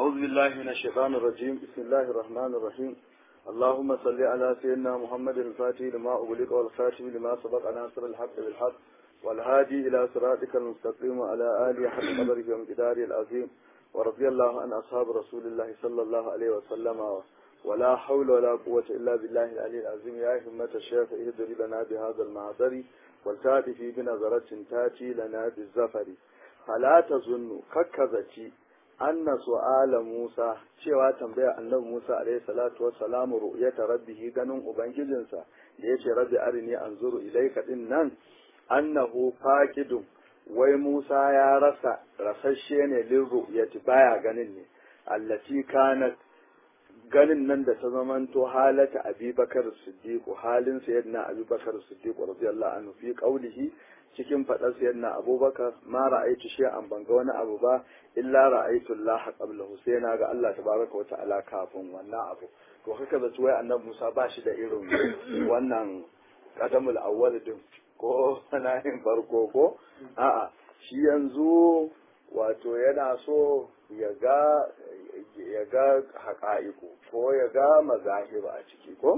أعوذ بالله من الشيطان الرجيم بسم الله الرحمن الرحيم اللهم صل على سيدنا محمد الفاتح لما أغلق والخاتم لما سبق ناصر الحق بالحق والهادي إلى صراطك المستقيم وعلى آله حق قدره ومقداره العظيم ورضي الله عن أصحاب رسول الله صلى الله عليه وسلم ولا حول ولا قوة إلا بالله العلي العظيم يا همة الشيخ اهدر لنا بهذا المعذر والتاتي في بنظرة تاتي لنا بالزفر فلا تظن ككذتي anna su'ala Musa cewa tambaya annabi Musa alaihi salatu wassalam ru'yata rabbih ganin ubangijinsa da yace rabbi arini anzuru ilayka din nan annahu faqidun wai Musa ya rasa rasashe ne lin ru'yati baya ganin ne allati kanat ganin nan da ta zamanto halata abubakar siddiq halin sayyidina abubakar siddiq radiyallahu anhu fi qawlihi cikin faɗar sayyidina abubakar ma ra'aitu shay'an ban ga wani abu ba illa ra'aitu Allah qablahu sai na ga Allah tabaraka wa ta'ala kafin wannan abu to haka da wai annabi Musa ba shi da irin wannan qadamul awwal din ko sanayin farko ko a'a shi yanzu wato yana so ya ga ya ga haƙa'iku ko ya ga mazahiba a ciki ko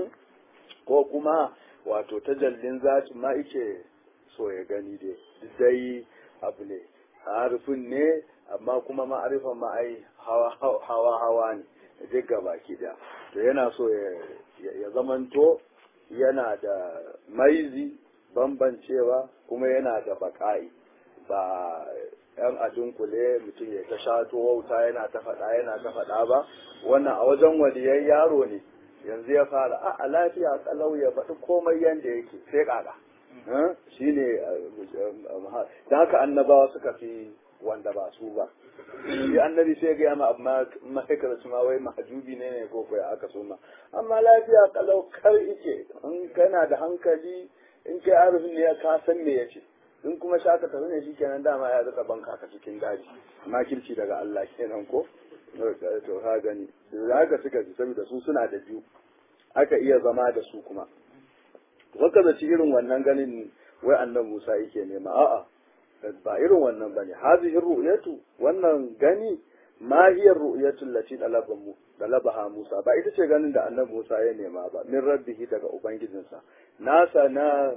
ko kuma wato tajallin zati ma ike so ya gani dai dai abu ne harfin ne amma kuma ma'arifan ma ai hawa hawa ne duk gabaki da to yana so ya zamanto yana da maizi bambancewa kuma yana da baƙa'i ba yan adunkule mutum ya ta shato wauta yana ta faɗa yana ta faɗa ba wannan a wajen waliyai yaro ne yanzu ya fara a lafiya kalau ya faɗi komai yanda yake sai ƙaƙa shi ne da haka annabawa suka fi wanda ba su ba shi annabi sai ga yama amma ma'aikata su ma wai mahajubi ne ne ko koya aka so ma amma lafiya kalau kar ike in kana da hankali in kai arifin ne ka san me yace in kuma shaka tafi ne shi kenan dama ya zaka banka ka cikin daji makirci daga Allah kenan ko to ha gani da haka suka ji saboda su suna da biyu aka iya zama da su kuma waka zaci irin wannan ganin wai annan Musa yake nema a'a ba irin wannan bane hazihi ru'yatu wannan gani ma hiya ru'yatu allati talabahu talabaha Musa ba ita ce ganin da annabi Musa ya nema ba min rabbihi daga ubangijinsa nasa na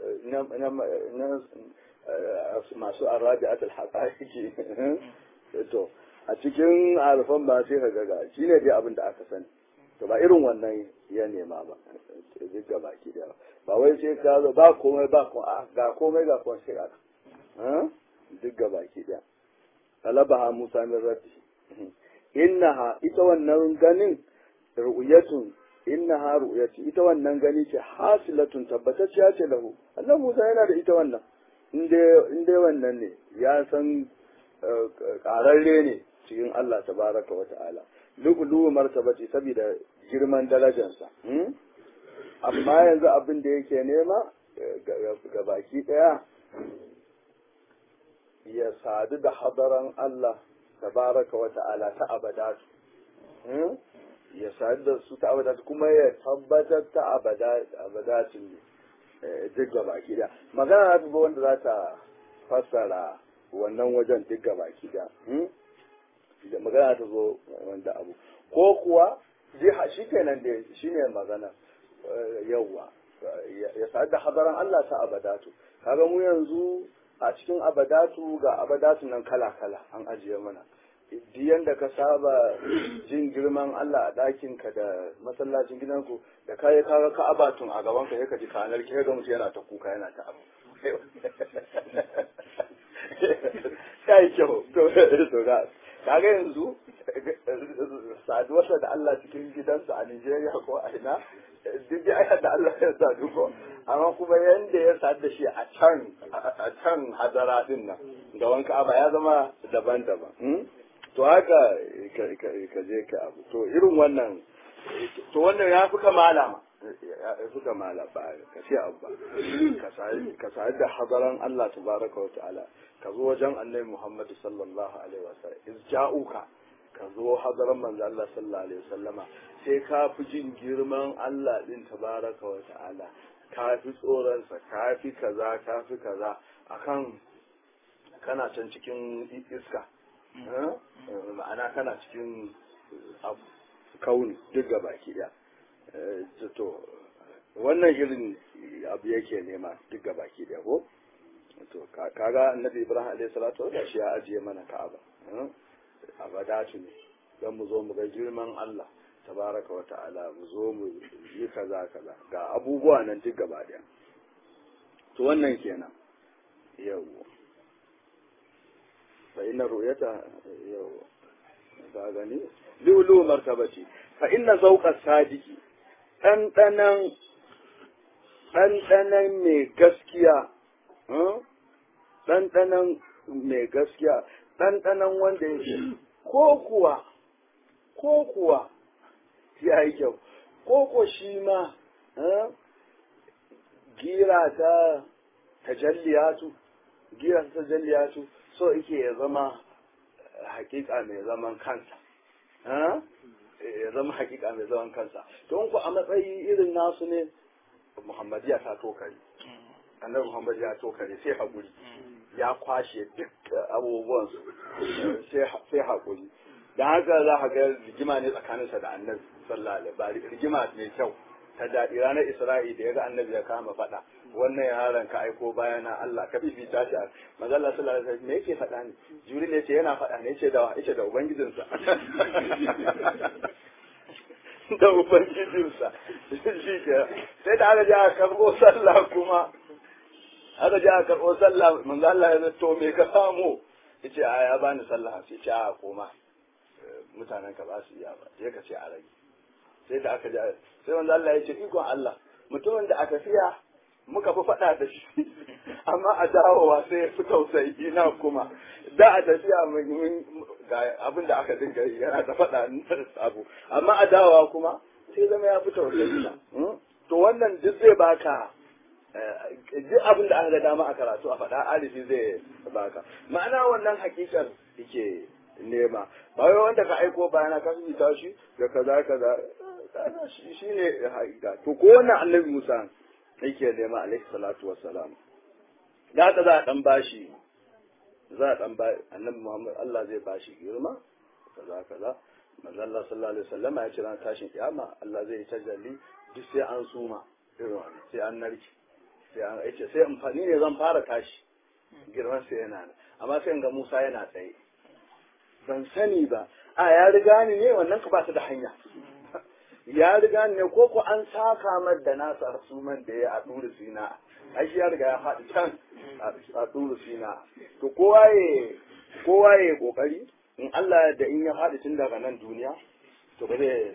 masu arabi'at al-haqaiqi to a cikin alfan ba sai ka ga shi ne dai abin da aka sani to ba irin wannan ya nema ba duk ga baki da ba wai sai ka zo ba komai ba ga komai ga komai sai ka duk ga baki da talabaha Musa min rabbi innaha ita wannan ganin ru'yatun innaha ru'yati ita wannan gani ce hasilatun tabbatacciya ce lahu annabi Musa yana da ita wannan in dai wannan ne ya san ƙararre ne cikin Allah tabaraka wa ta'ala lu'lu'u martabati saboda girman darajarsa amma yanzu abin da yake nema ga baki ɗaya ya sadu da hadaran Allah tabaraka wa ta'ala ta abadatu ya sadu da su ta abadatu kuma ya tabbatar ta abadatin ne duk ga baki ɗaya magana na wanda za ta fassara wannan wajen duk ga baki ɗaya da magana ta zo wanda abu ko kuwa jiha shi kenan da shi ne magana yawwa ya sadu da hadaran Allah ta abadatu kaga mu yanzu a cikin abadatu ga abadatu nan kala kala an ajiye mana diyan da ka saba jin girman Allah a ɗakin ka da masallacin gidanku da kayi kaga ka abatun a gaban ka ka ji kanar ki ga mutum yana ta kuka yana ta abu kai kyau to to ga kaga yanzu saduwarsa da Allah cikin gidansa a Nigeria ko a ina duk da ayar da Allah ya sadu ko amma kuma yanda ya sadu da shi a can a can hadara din nan da wanka aba ya zama daban-daban to haka ka je ka abu to irin wannan to wannan ya fi kamala ma ya fi kamala ba ka ce abu ba ka sadu da hadaran Allah tabaraka wa ta'ala ka zo wajen annabi Muhammad sallallahu alaihi wasallam iz ja'uka ka zo hadaran manzo Allah sallallahu alaihi wasallama sai ka fi jin girman Allah din tabaraka wa ta'ala ka fi tsoron sa ka fi kaza ka fi kaza akan kana can cikin iska ma'ana kana cikin kauni duk ga baki ɗaya to wannan irin abu yake nema duk ga baki ɗaya ko to kaga annabi ibrahim alayhi salatu wa shi ya ajiye mana ka'aba abadatu ne dan mu zo mu ga girman Allah tabaraka wa ta'ala mu zo mu yi kaza kaza ga abubuwa nan duk gaba daya to wannan kenan yau fa inna ru'yata yau ka gani lulu martabati fa inna zawqa sadiki ɗanɗanan ɗanɗanan mai gaskiya ɗanɗanan mai gaskiya ɗanɗanan wanda ya ko kuwa ko kuwa ya yi kyau ko ko shi ma gira ta tajalliyatu gira ta tajalliyatu so yake ya zama hakika mai zaman kansa ya zama hakika mai zaman kansa don ku a matsayi irin nasu ne muhammadiya ta tokari annabi muhammad ya tokare sai haƙuri ya kwashe duk abubuwan sai haƙuri da haka za ka ga rigima ne tsakaninsa da annabi sallallahu alaihi wasallam rigima mai kyau ta daɗi ranar isra'i da ya ga annabi ya kama faɗa wannan yaron ka aiko bayana Allah ka fifita shi manzo Allah sallallahu alaihi wasallam me yake faɗa ne jibril ya ce yana faɗa ne yace da yace da ubangijinsa da ubangijinsa shi ke sai da aka je aka karɓo sallah kuma aka je aka karɓo sallah manzo Allah ya to me ka samu yace a ya bani sallah sai ce a koma mutanen ka ba su iya ba sai ka ce a rage sai da aka je sai manzo Allah ya ce ikon Allah mutumin da aka fiya muka fi faɗa da shi amma a dawowa sai ya fi tausayi ina kuma da a tafiya ga abin da aka dinga yi yana da faɗa abu amma a dawowa kuma sai zama ya fi tausayi na to wannan duk zai baka duk abin da aka ga dama a karatu a faɗa alifi zai baka ma'ana wannan hakikar yake nema ba wai wanda ka aiko bayana ka fita shi da kaza kaza shi ne hakika to ko wannan annabi Musa yake nema alaihi salatu wassalam da haka za a dan bashi za a dan ba annabi Muhammad Allah zai bashi girma kaza kaza manzo Allah sallallahu alaihi wasallam ya ce ran tashin kiyama Allah zai tajalli duk sai an suma irin wannan sai an narki sai an yace sai amfani ne zan fara tashi girman sai yana amma sai ga Musa yana tsaye ban sani ba a ya riga ni ne wannan ka ba ta da hanya ya riga ne ko ko an saka mar da nasa suman da ya a duru sina ai shi ya riga ya faɗi can a duru sina to kowa ya kowa ya kokari in Allah da in ya faɗi tun daga nan duniya to ba zai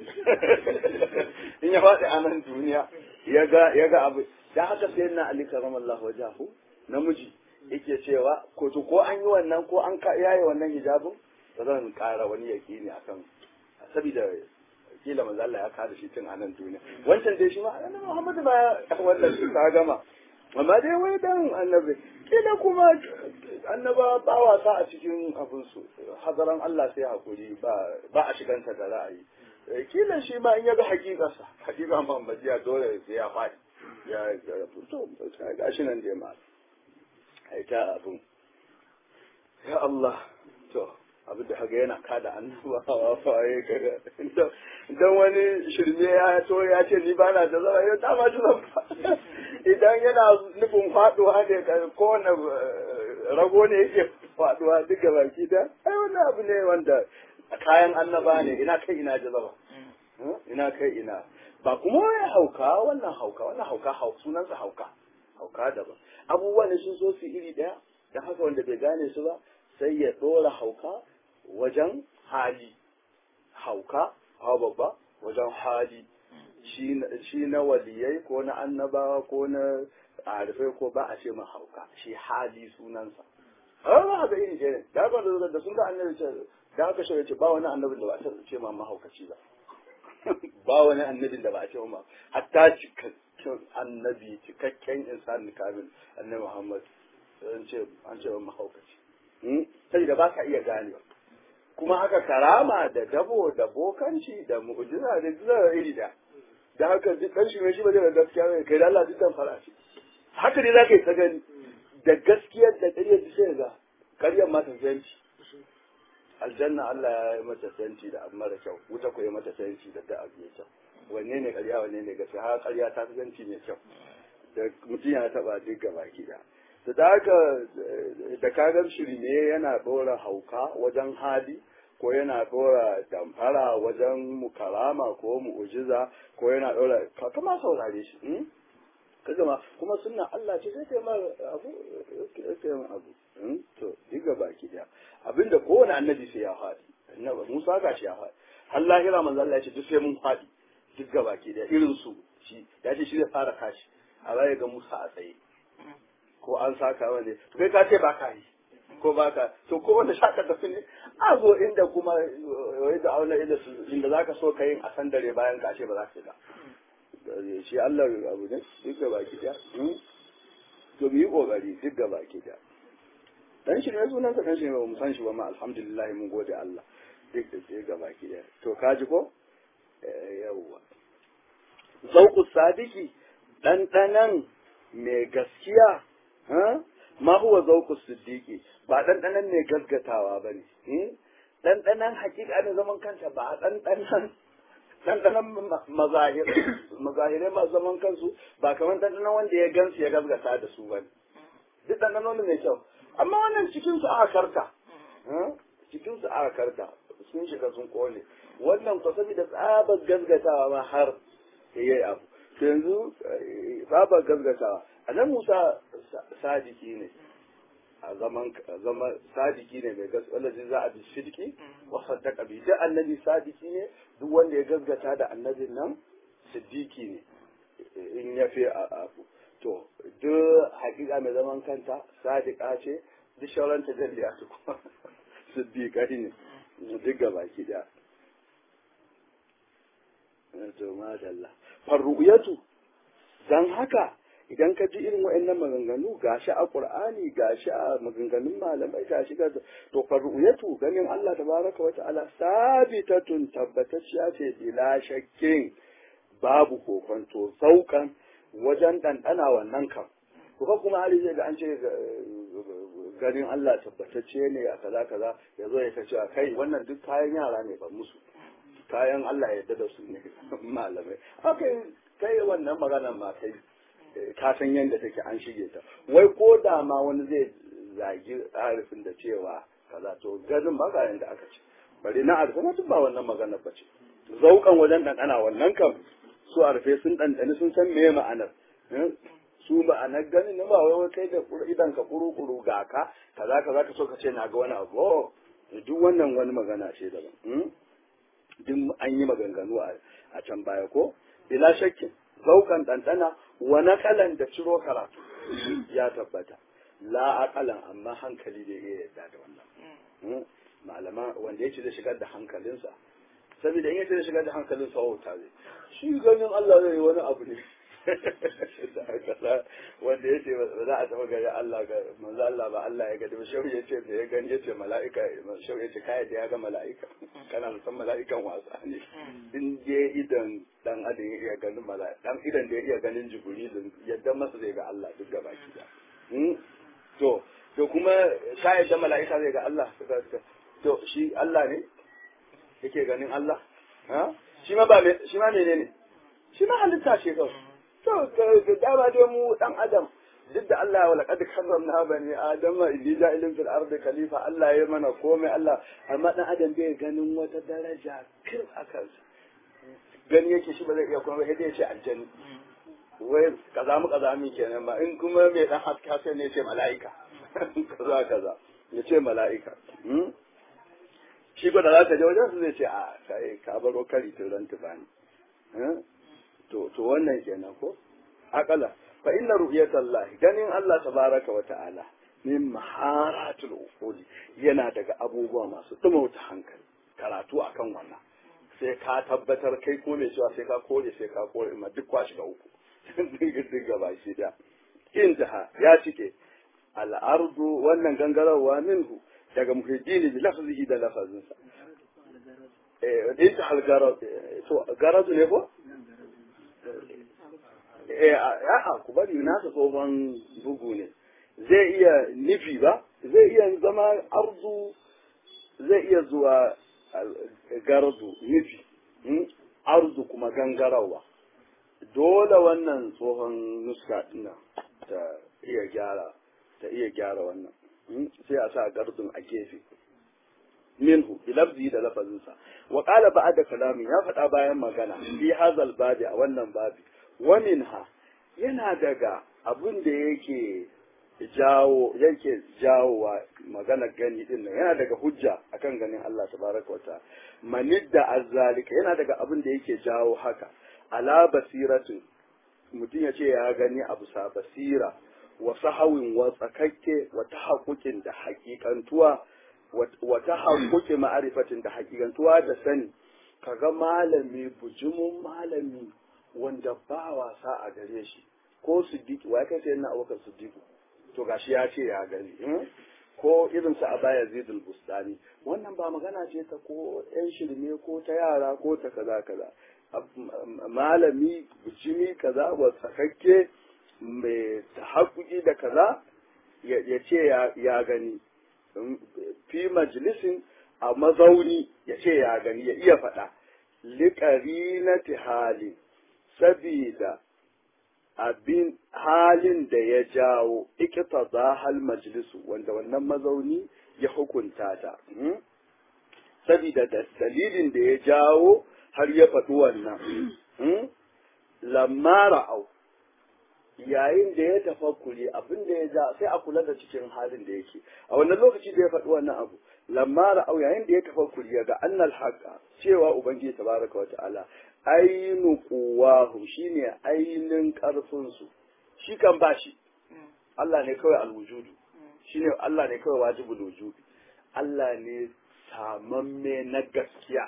in ya faɗi a nan duniya ya ga ya ga abu da haka sai na Ali karamallahu wajahu namiji yake cewa ko to ko an yi wannan ko an yaye wannan hijabin ba zan ƙara wani yaƙini akan saboda kila manzo Allah ya kada shi tun a nan duniya wancan dai shi ma annabi Muhammad ba wannan shi ta gama amma dai wai dan annabi kila kuma annaba ba wasa a cikin abin su hadaran Allah sai hakuri ba ba a shiganta da ra'ayi kila shi ma in ya ga hakikarsa hakika Muhammadiya dole sai ya faɗi ya to ga shi nan dai ma ai ta abun ya Allah to abin da haga yana kada annabawa faye kaga dan wani shirme ya to ya ce ni bana da zama ya dama shi zan idan yana nufin faduwa ne ka kowane rago ne yake faduwa duk ga baki da ai wannan abu ne wanda kayan annaba ne ina kai ina jazaba ina kai ina ba kuma ya hauka wannan hauka wannan hauka sunansa hauka hauka daban abubuwan ne sun so su iri daya da haka wanda bai gane su ba sai ya dora hauka wajen hali hauka hawa babba wajen hali shi na waliyai ko na annabawa ko na arifai ko ba a ce ma hauka shi hali sunansa a ba haka iri ke da haka da da sun ga annabi ce da haka shi ce ba wani annabin da ba a ce ma mahaukaci ba ba wani annabin da ba a ce ma hatta cikakken annabi cikakken insan kamil annabi muhammad an ce an ce mahaukaci sai da ba ka iya ganewa kuma haka karama da dabo da bokanci da mu'jiza da zira iri da da haka duk dan shi shi ba zai gaskiya ne kai da Allah dukkan fara shi haka ne zaka yi ta gani da gaskiyar da ƙaryar da sai ga ƙaryar ma ta zanci aljanna Allah ya yi mata fenti da abu mara kyau wuta ko ya mata fenti da da abu mai kyau wanne ne ƙarya wanne ne gaskiya har ƙarya ta fi fenti mai kyau da mutum ya taɓa duk gaba ki da da da haka da kagar shirme yana ɗora hauka wajen hali ko yana ɗora damfara wajen mukarama ko mu'ujiza ko yana ɗora ka kama saurare shi ka gama kuma sunna Allah ce sai kai ma abu kai ma abu to diga baki daya abinda kowane annabi sai ya faɗi annabi Musa ga shi ya faɗi har lahira manzo Allah ya ce duk sai mun faɗi duk baki daya irin su shi ya ce shi zai fara kashi a baya ga Musa a tsaye ko an saka wani to kai ka ce ba ka yi ko ba ka to ko wanda shaka tafi ne a zo inda kuma wai da auna inda su inda zaka so ka yin a san dare bayan ka ce ba za ka yi ba shi Allah abu ne duk ga baki daya to mu yi kokari duk ga baki daya dan shi ne sunan sa dan shi ne ba mu san shi ba ma alhamdulillah mun gode Allah duk da duk ga baki daya to kaji ko yawwa zauku sadiki ɗanɗanan mai gaskiya ma huwa zauku siddiqi ba ɗanɗanan mai gaskatawa ba ne ɗanɗanan hakika ne zaman kanta ba ɗanɗanan ɗanɗanan mazahirai masu zaman kansu ba kamar ɗanɗanan wanda ya gansu ya gaskata da su ba ne duk ɗanɗanon mai kyau amma wannan cikinsu aka karta cikinsu aka karta sun shiga sun kone wannan kwa saboda tsabar gaskatawa ma har yayi abu to yanzu tsabar gaskatawa a nan musa sadiki ne a zaman zaman sadiki ne mai gaskiya wanda za a bi sidiki wa saddaka bi duk annabi sadiki ne duk wanda ya gaskata da annabin nan siddiqi ne in ya fi abu to duk hakika mai zaman kanta sadiqa ce duk shauran tajalliya su kuma siddiqai ne duk gabaki da to madalla farru'yatu dan haka idan ka ji irin wa'annan maganganu gashi a qur'ani gashi a maganganun malamai gashi ga to farru'yatu ganin Allah tabaraka wa ta'ala sabitatun tabbatacciya ce bila shakkin babu kokonto saukan wajen ɗanɗana wannan kam kuka kuma hali zai ga an ce ganin Allah tabbatacce ne a kaza kaza ya zo ya ta cewa kai wannan duk kayan yara ne ba musu kayan Allah ya yarda da su ne malamai haka kai wannan maganar ma kai ka san yadda take an shige ta wai ko da ma wani zai zagi arifin da cewa kaza to ganin ba ga yanda aka ce bari na arifin ma ba wannan maganar ba ce zaukan wajen ɗanɗana wannan kam su arfe sun ɗanɗani sun san me ma'anar su ma'anar ganin na ba wai kai da idan ka kuru-kuru ga ka kaza kaza ka so ka ce na ga wani abu duk wannan wani magana ce daban duk an yi maganganu a can baya ko bila shakkin zaukan ɗanɗana wa nakalan da ciro karatu ya tabbata la aqalan amma hankali da ya yarda da wannan malama wanda yake da shigar da hankalinsa saboda in yace da shigar da hankalinsa wauta zai shi ganin Allah zai yi wani abu ne wanda ya ce ba za a taɓa gari Allah ga manzo Allah ba Allah ya gadi ba shehu ya ce da ya gani ya ce mala'ika shehu ya ce kai da ya ga mala'ika kana san mala'ikan wasa ne in je idan dan adam ya iya ganin mala'ika dan idan da ya iya ganin jibrilin yadda masa zai ga Allah duk gaba ki da to to kuma ka yadda mala'ika zai ga Allah to shi Allah ne yake ganin Allah ha shi ma ba shi ma menene shi ma halitta ce kawai to dama dai mu dan adam duk da Allah wa laqad karramna bani adam inni ja'ilun fil ardi khalifa Allah ya mana komai Allah amma dan adam bai ganin wata daraja kir akan gani yake shi ba zai iya kuma sai dai ya ce aljanni wai kaza mu kaza mi kenan ba in kuma mai dan haske haske ne ya ce mala'ika kaza kaza ya ce mala'ika shi ko da za ka je wajen su zai ce a kai ka baro kari tun ran tufani to to wannan kenan ko akala fa inna ru'yatallah ganin Allah tabaraka wa ta'ala min maharatul uquli yana daga abubuwa masu dumauta hankali karatu akan wannan sai ka tabbatar kai ko mai cewa sai ka kore sai ka kore ma duk kwashi ga uku duk gaba shi da intaha ya cike al'ardu wannan gangarawa minhu daga muhiddini bi lafzihi da lafazinsa eh da hal garad to garad ne ko eh a ku bari na ta tsohon bugu ne zai iya nufi ba zai iya zama arzu zai iya zuwa gardu nufi arzu kuma gangarawa dole wannan tsohon nuska ɗina ta iya gyara ta iya gyara wannan sai a sa gardun a gefe minhu bilafzi da lafazinsa wa qala ba'da kalami ya faɗa bayan magana fi hazal babi a wannan babi wa minha yana daga abin da yake jawo yake jawowa magana gani din nan yana daga hujja akan ganin Allah tabaraka wa ta'ala manidda azzalika yana daga abin da yake jawo haka ala basiratin mutum ya ce ya gani abu sa basira wa sahawin wa tsakakke wa tahaqquqin da haƙiƙantuwa wa tahaqquqi ma'rifatin da haƙiƙantuwa da sani kaga malami bujumun malami wanda ba wasa a gare shi ko siddiqi wa kai sai na abokan siddiqi to gashi ya ce ya gani ko irin sa abaya zidul bustani wannan ba magana ce ta ko yan shirme ko ta yara ko ta kaza kaza malami bujimi kaza wa sakakke mai tahakkuki da kaza ya ce ya gani fi majalisin a mazauni ya ce ya gani ya iya faɗa liƙari na hali sabida abin halin da ya jawo ikita za hal majalisu wanda wannan mazauni ya hukunta ta sabida da dalilin da ya jawo har ya faɗi wannan lamma ra'au yayin da ya tafakkuri abin da ya ja sai a kula da cikin halin da yake a wannan lokaci da ya faɗi wannan abu lamma ra'au yayin da ya tafakkuri ya ga annal haqa cewa ubangiji tabaraka wa ta'ala ainu quwahu shine ainin karfin su shi kan bashi Allah ne kawai alwujudu shine Allah ne kawai wajibul wujudi Allah ne samamme na gaskiya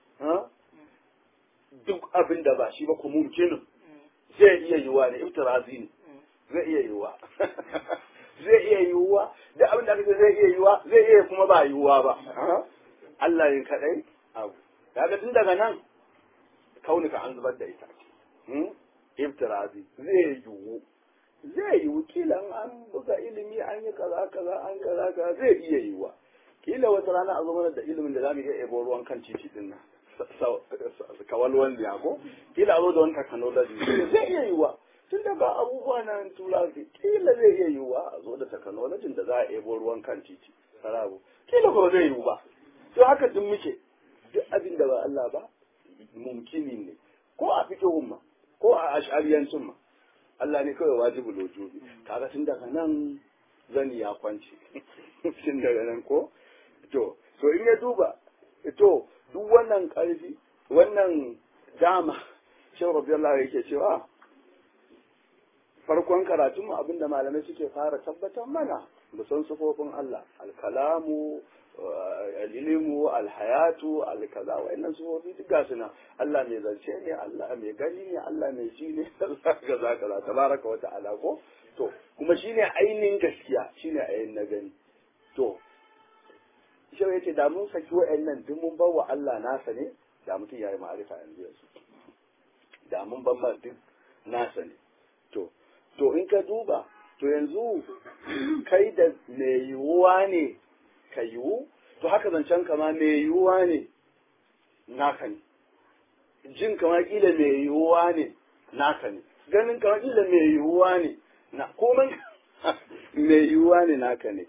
duk abin da ba shi ba ku mumkinin zai iya yiwuwa ne iftirazi ne zai iya yiwuwa zai iya yiwuwa da abin da aka ce zai iya yiwuwa zai iya kuma ba yiwuwa ba Allah ne kadai abu kaga tun daga nan kaunika an zubar da ita iftirazi zai yiwu zai yiwu kila an buga ilimi an yi kaza kaza an kaza kaza zai iya yiwuwa kila wata rana a zo mana da ilimin da zamu iya ebo ruwan kan titi din nan kawalwan da ko kila a zo da wani technology zai iya yiwuwa tun da ga abubuwa na tura kila zai iya yiwuwa a zo da technology da za a ebo ruwan kan titi sarabu kila ko zai yiwu ba to haka duk muke duk abin da ba Allah ba mumkini ne ko a fikihun ma ko a ash'ariyancin ma Allah ne kawai wajibul wujubi kaga tun daga nan zani ya kwance tun daga nan ko to to in ya duba to duk wannan karfi wannan dama shin rabiyallahu yake cewa farkon karatun mu abinda malamai suke fara tabbatar mana mu san sufofin Allah alkalamu alilimu alhayatu alkaza wa'annan sufofi duk ga suna Allah mai zance ne Allah mai gani ne Allah mai ji ne Allah kaza kaza tabaraka wa ta'ala ko to kuma shine ainihin gaskiya shine ainihin na gani to shi yace da mun saki wa'annan duk mun bawa Allah nasa ne da mutum yayi ma'arifa yanzu yanzu da mun ban duk nasa ne to to in ka duba to yanzu kai da mai yiwuwa ne ka yiwu to haka zancen kama mai yiwuwa ne naka ne jin kama kila mai yiwuwa ne naka ne ganin kama kila mai yiwuwa ne na komai mai yiwuwa ne naka ne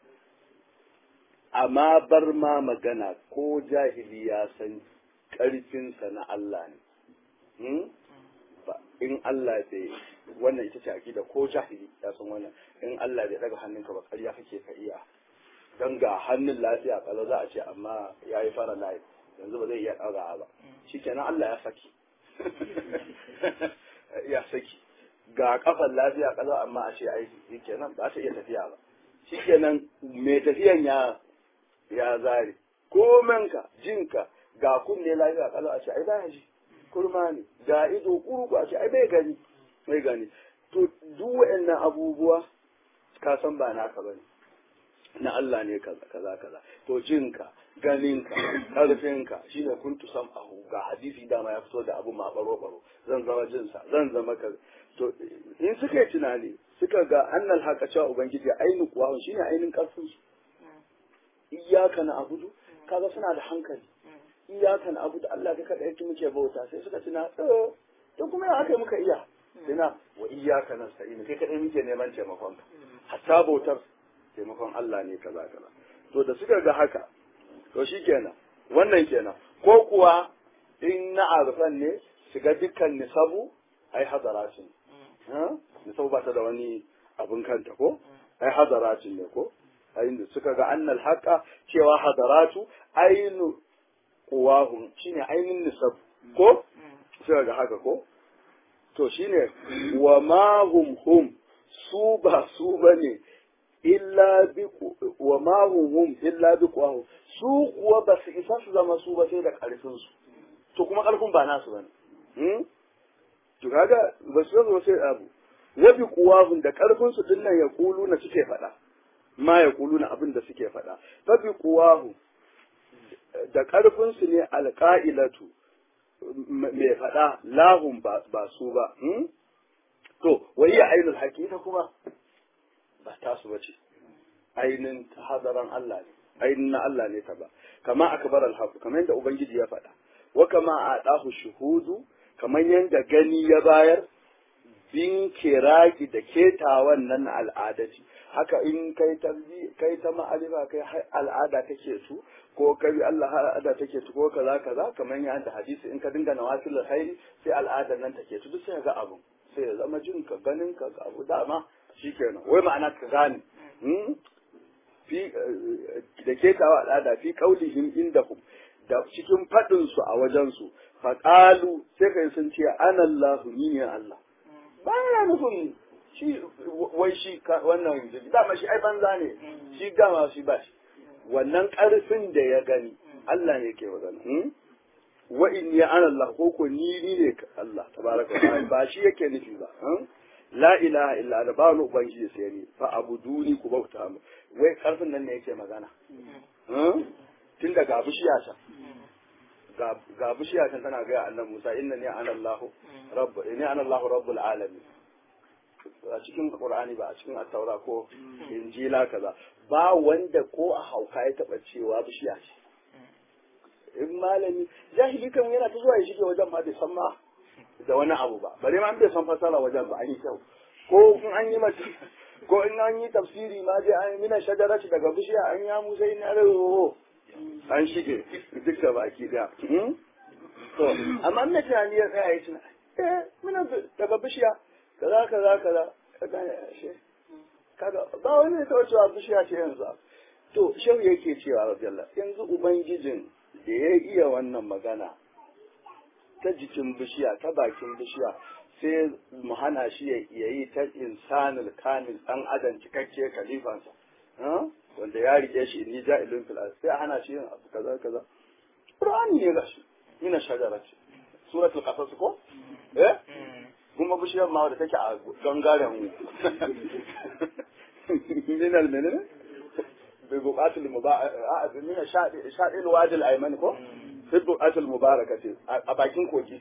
amma bar ma magana ko jahili ya san ƙarfinsa na Allah ne in Allah bai wannan ita ce akida ko jahili ya san wannan in Allah bai daga hannunka ba ƙarya kake ka iya dan ga hannun lafiya kala za a ce amma ya yi fara layi yanzu ba zai iya ɗaga ba shikenan Allah ya saki ya saki ga kafan lafiya kala amma a ce ai shikenan ba ta iya tafiya ba shikenan mai tafiyan ya ya zare komenka jinka ga kunne lafiya kala a ce ai baya ji kurma ne ga ido kurku a ce ai bai gani bai gani to duk waɗannan abubuwa ka san ba naka bane na Allah ne kaza kaza kaza to jinka ganinka karfinka shine kuntu sam'ahu ga hadisi dama ya fito da abu ma baro baro zan zama jinsa zan zama kaza to in suka yi tunani suka ga annal haka cewa ubangiji ainu kuwa shine ainin karfin su iyyaka na abudu kaga suna da hankali iyakan abu da Allah ka kaɗai yake muke bauta sai suka tuna eh to kuma ya aka yi muka iya tuna wa iyaka nasta'in kai kaɗai muke neman taimakon ka hatta bautar taimakon Allah ne kaza kaza to da suka ga haka to shikenan wannan kenan ko kuwa in na arfan ne shiga dukkan nisabu ai hadaratin nisabu ba ta da wani abin kanta ko ai hadaratin ne ko ayin suka ga annal haqa cewa hadaratu ainu quwahum shine ainin nisab ko suka ga haka ko to shine wa ma hum hum su ba su bane illa bi wa ma hum hum illa bi quwahum su kuwa ba su isa su zama su ba sai da karfin su to kuma karfin ba nasu bane hmm? to kaga ba su zo sai abu wa bi quwahum da karfin su dinnan ya kulu na suke faɗa ma ya kulu na abin da suke faɗa fa bi quwahum da karfin su ne alqailatu mai faɗa lahum ba su ba hmm? to wai ainul hakika kuma ba tasu bace ainin hadaran Allah ne ainin na Allah ne ta ba kama akbar al-haqq kamar yadda ubangiji ya faɗa wa kama adahu shuhudu kamar yadda gani ya bayar bin kiraki da ketawan nan al'adati haka in kai ta kai ta ma'arifa kai al'ada take su ko kai Allah al'ada take su ko kaza kaza kamar yadda hadisi in ka dinga nawafil khairi sai al'adar nan take su duk sai ga abu sai ya zama jin ka ganin ka ga abu dama shikenan wai ma'ana ka gane fi da ketawa al'ada fi qaulihim indahum da cikin fadin su a wajen su faqalu sai kai sun ce anallahu ni ne Allah baya nufin shi wai shi wannan dama shi ai banza ne shi dama shi ba shi wannan karfin da ya gani Allah ne yake magana wa inni ana Allah ko ko ni ni ne Allah tabaraka wa ta'ala ba shi yake nufi ba la ilaha illa da ba wani ubangiji sai ni fa abuduni ku bauta mu wai karfin nan ne yake magana tun da ga bishiya ta ga bishiya ta tana ga annabi Musa inna ni ana Allah rabb inni ana Allah rabbul alamin a cikin Qur'ani ba a cikin at-Taura ko Injila kaza ba wanda ko a hauka ya taba cewa bishiya ce in malami jahili kan yana ta zuwa ya shige wajen ma bai san ma da wani abu ba bare ma an bai san fasara wajen ba an yi kyau ko in an yi mata ko in an yi tafsiri ma dai an mina shajarati daga bishiya an ya musa ina rawo an shige duk da baki da to amma na tunani ya tsaya ya tuna eh mina daga bishiya kaza kaza kaza kaga shi kaga ba wani ne ta cewa bishiya ce yanzu to shehu yake cewa radiyallahu yanzu ubangijin da ya iya wannan magana ta jikin bishiya ta bakin bishiya sai mu hana shi ya yi ta insanul kamil dan adam cikakke kalifansa wanda ya rike shi inni ja'ilun fil sai a hana shi yin abu kaza kaza qur'ani ne gashi mina shajara ce suratul qasas ko eh kuma bishiyar ma da take a gangaren min al menene bi buqatul mubarak min sha'il wadil ayman ko fi buqatul mubaraka ce a bakin kogi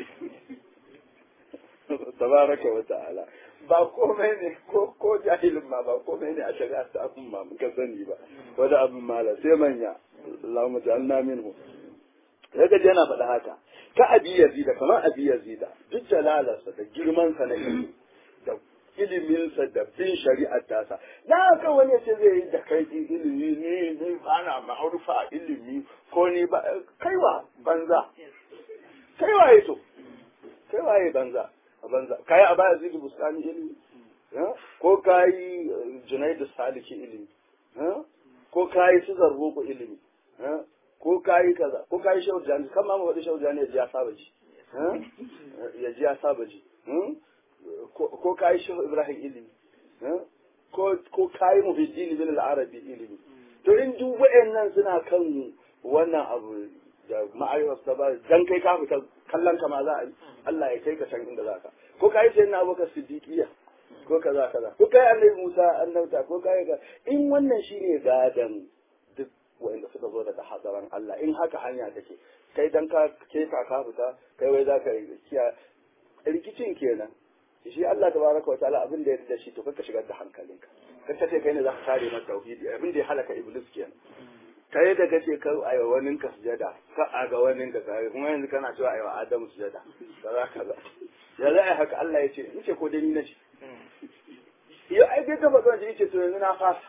tabaraka wa ta'ala ba komai ne ko ko jahilin ma ba komai ne a shari'a ta abin ma muka sani ba wanda abin mala sai manya Allahumma ja'alna minhu daga yana faɗa haka ka abi yazida kamar abi yazida duk jalalarsa da girman sa na ilimi da iliminsa da bin shari'ar tasa da haka wani ce zai yi da kai ilimi ne ne ba na ma'arufa ilimi ko ni ba kaiwa banza kaiwa ya to kaiwa ya banza a banza kai a baya zidu bustani ilimi ko kai junaidu saliki ilimi ko kai su zarruku ilimi ko kayi kaza ko kayi shehu jani kan ma wadi shehu jani ya ji ya saba ji ya ji ya saba ji ko kayi shehu ibrahim ilimi ko ko kayi muhiddin bin al-arabi ilimi to in duk wayannan suna kan wannan abu da ma'ayyar ta ba dan kai ka fita kallon ka ma za a yi Allah ya kai ka can inda za ka ko kayi sai na abubakar siddiqiya ko kaza kaza ko kai annabi Musa annabta ko kai ka in wannan shine gadan duk wanda suka zo daga hadaran Allah in haka hanya take kai dan ka ke ka ka fita kai wai za ka kiya rikicin kenan shi Allah tabaraka wa ta'ala abin da ya da shi to kaka shigar da hankalinka kar ta ce kai ne za ka kare masa tauhidi abin da ya halaka iblis kenan kai da kace ka a yi wani ka sujada ka a ga wani ka kai kuma yanzu kana cewa a yi wa Adamu sujada kaza kaza ya za a yi haka Allah ya ce in ce ko dai ni na ce yau ai kai ka faɗa ce ce to yanzu na fasa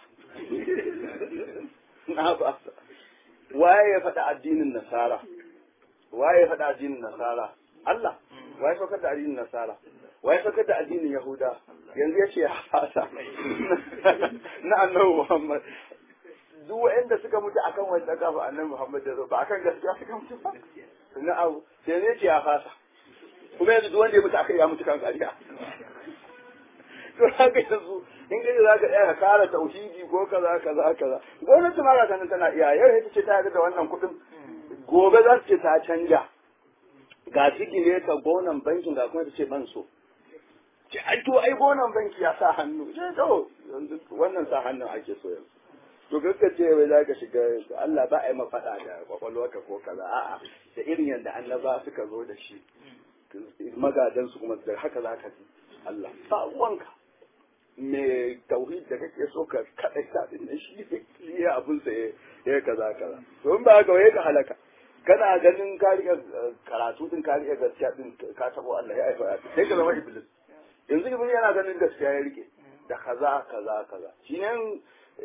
na fasa waye ya faɗa addinin nasara waye ya faɗa addinin nasara Allah waye saukar da addinin nasara waye saukar da addinin yahuda yanzu ya ce ya fasa na annabi muhammad duk waɗanda suka mutu akan wanda kafa annabi muhammad da ba akan gaskiya suka mutu ba na abu yanzu ya ce ya fasa kuma yanzu duk wanda ya mutu akan ya mutu kan ƙarya to haka yanzu in kai za ka tsaya ka kara tauhidi ko kaza kaza kaza gwamnati ma ga nan tana iya yau ita ce ta yarda da wannan kuɗin gobe za su ce ta canja ga sigire ka gonan bankin ga kuma ta ce ban so ce ai to ai gonan banki ya sa hannu ce to yanzu wannan sa hannun ake so yanzu to kakka ce wai za ka shiga Allah ba a yi mafaɗa da kwakwalwarka ko kaza a'a da irin yadda annaba suka zo da shi magadan su kuma da haka za ka ji Allah ba uwanka me tauhid da kake so ka kada ta din shi ne abun sa ya kaza kaza to in ba haka wai ka halaka kana ganin ka riga karatu din ka riga gaskiya din ka tabo Allah ya aifa sai ka zama iblis yanzu iblis yana ganin gaskiya ya rike da kaza kaza kaza shine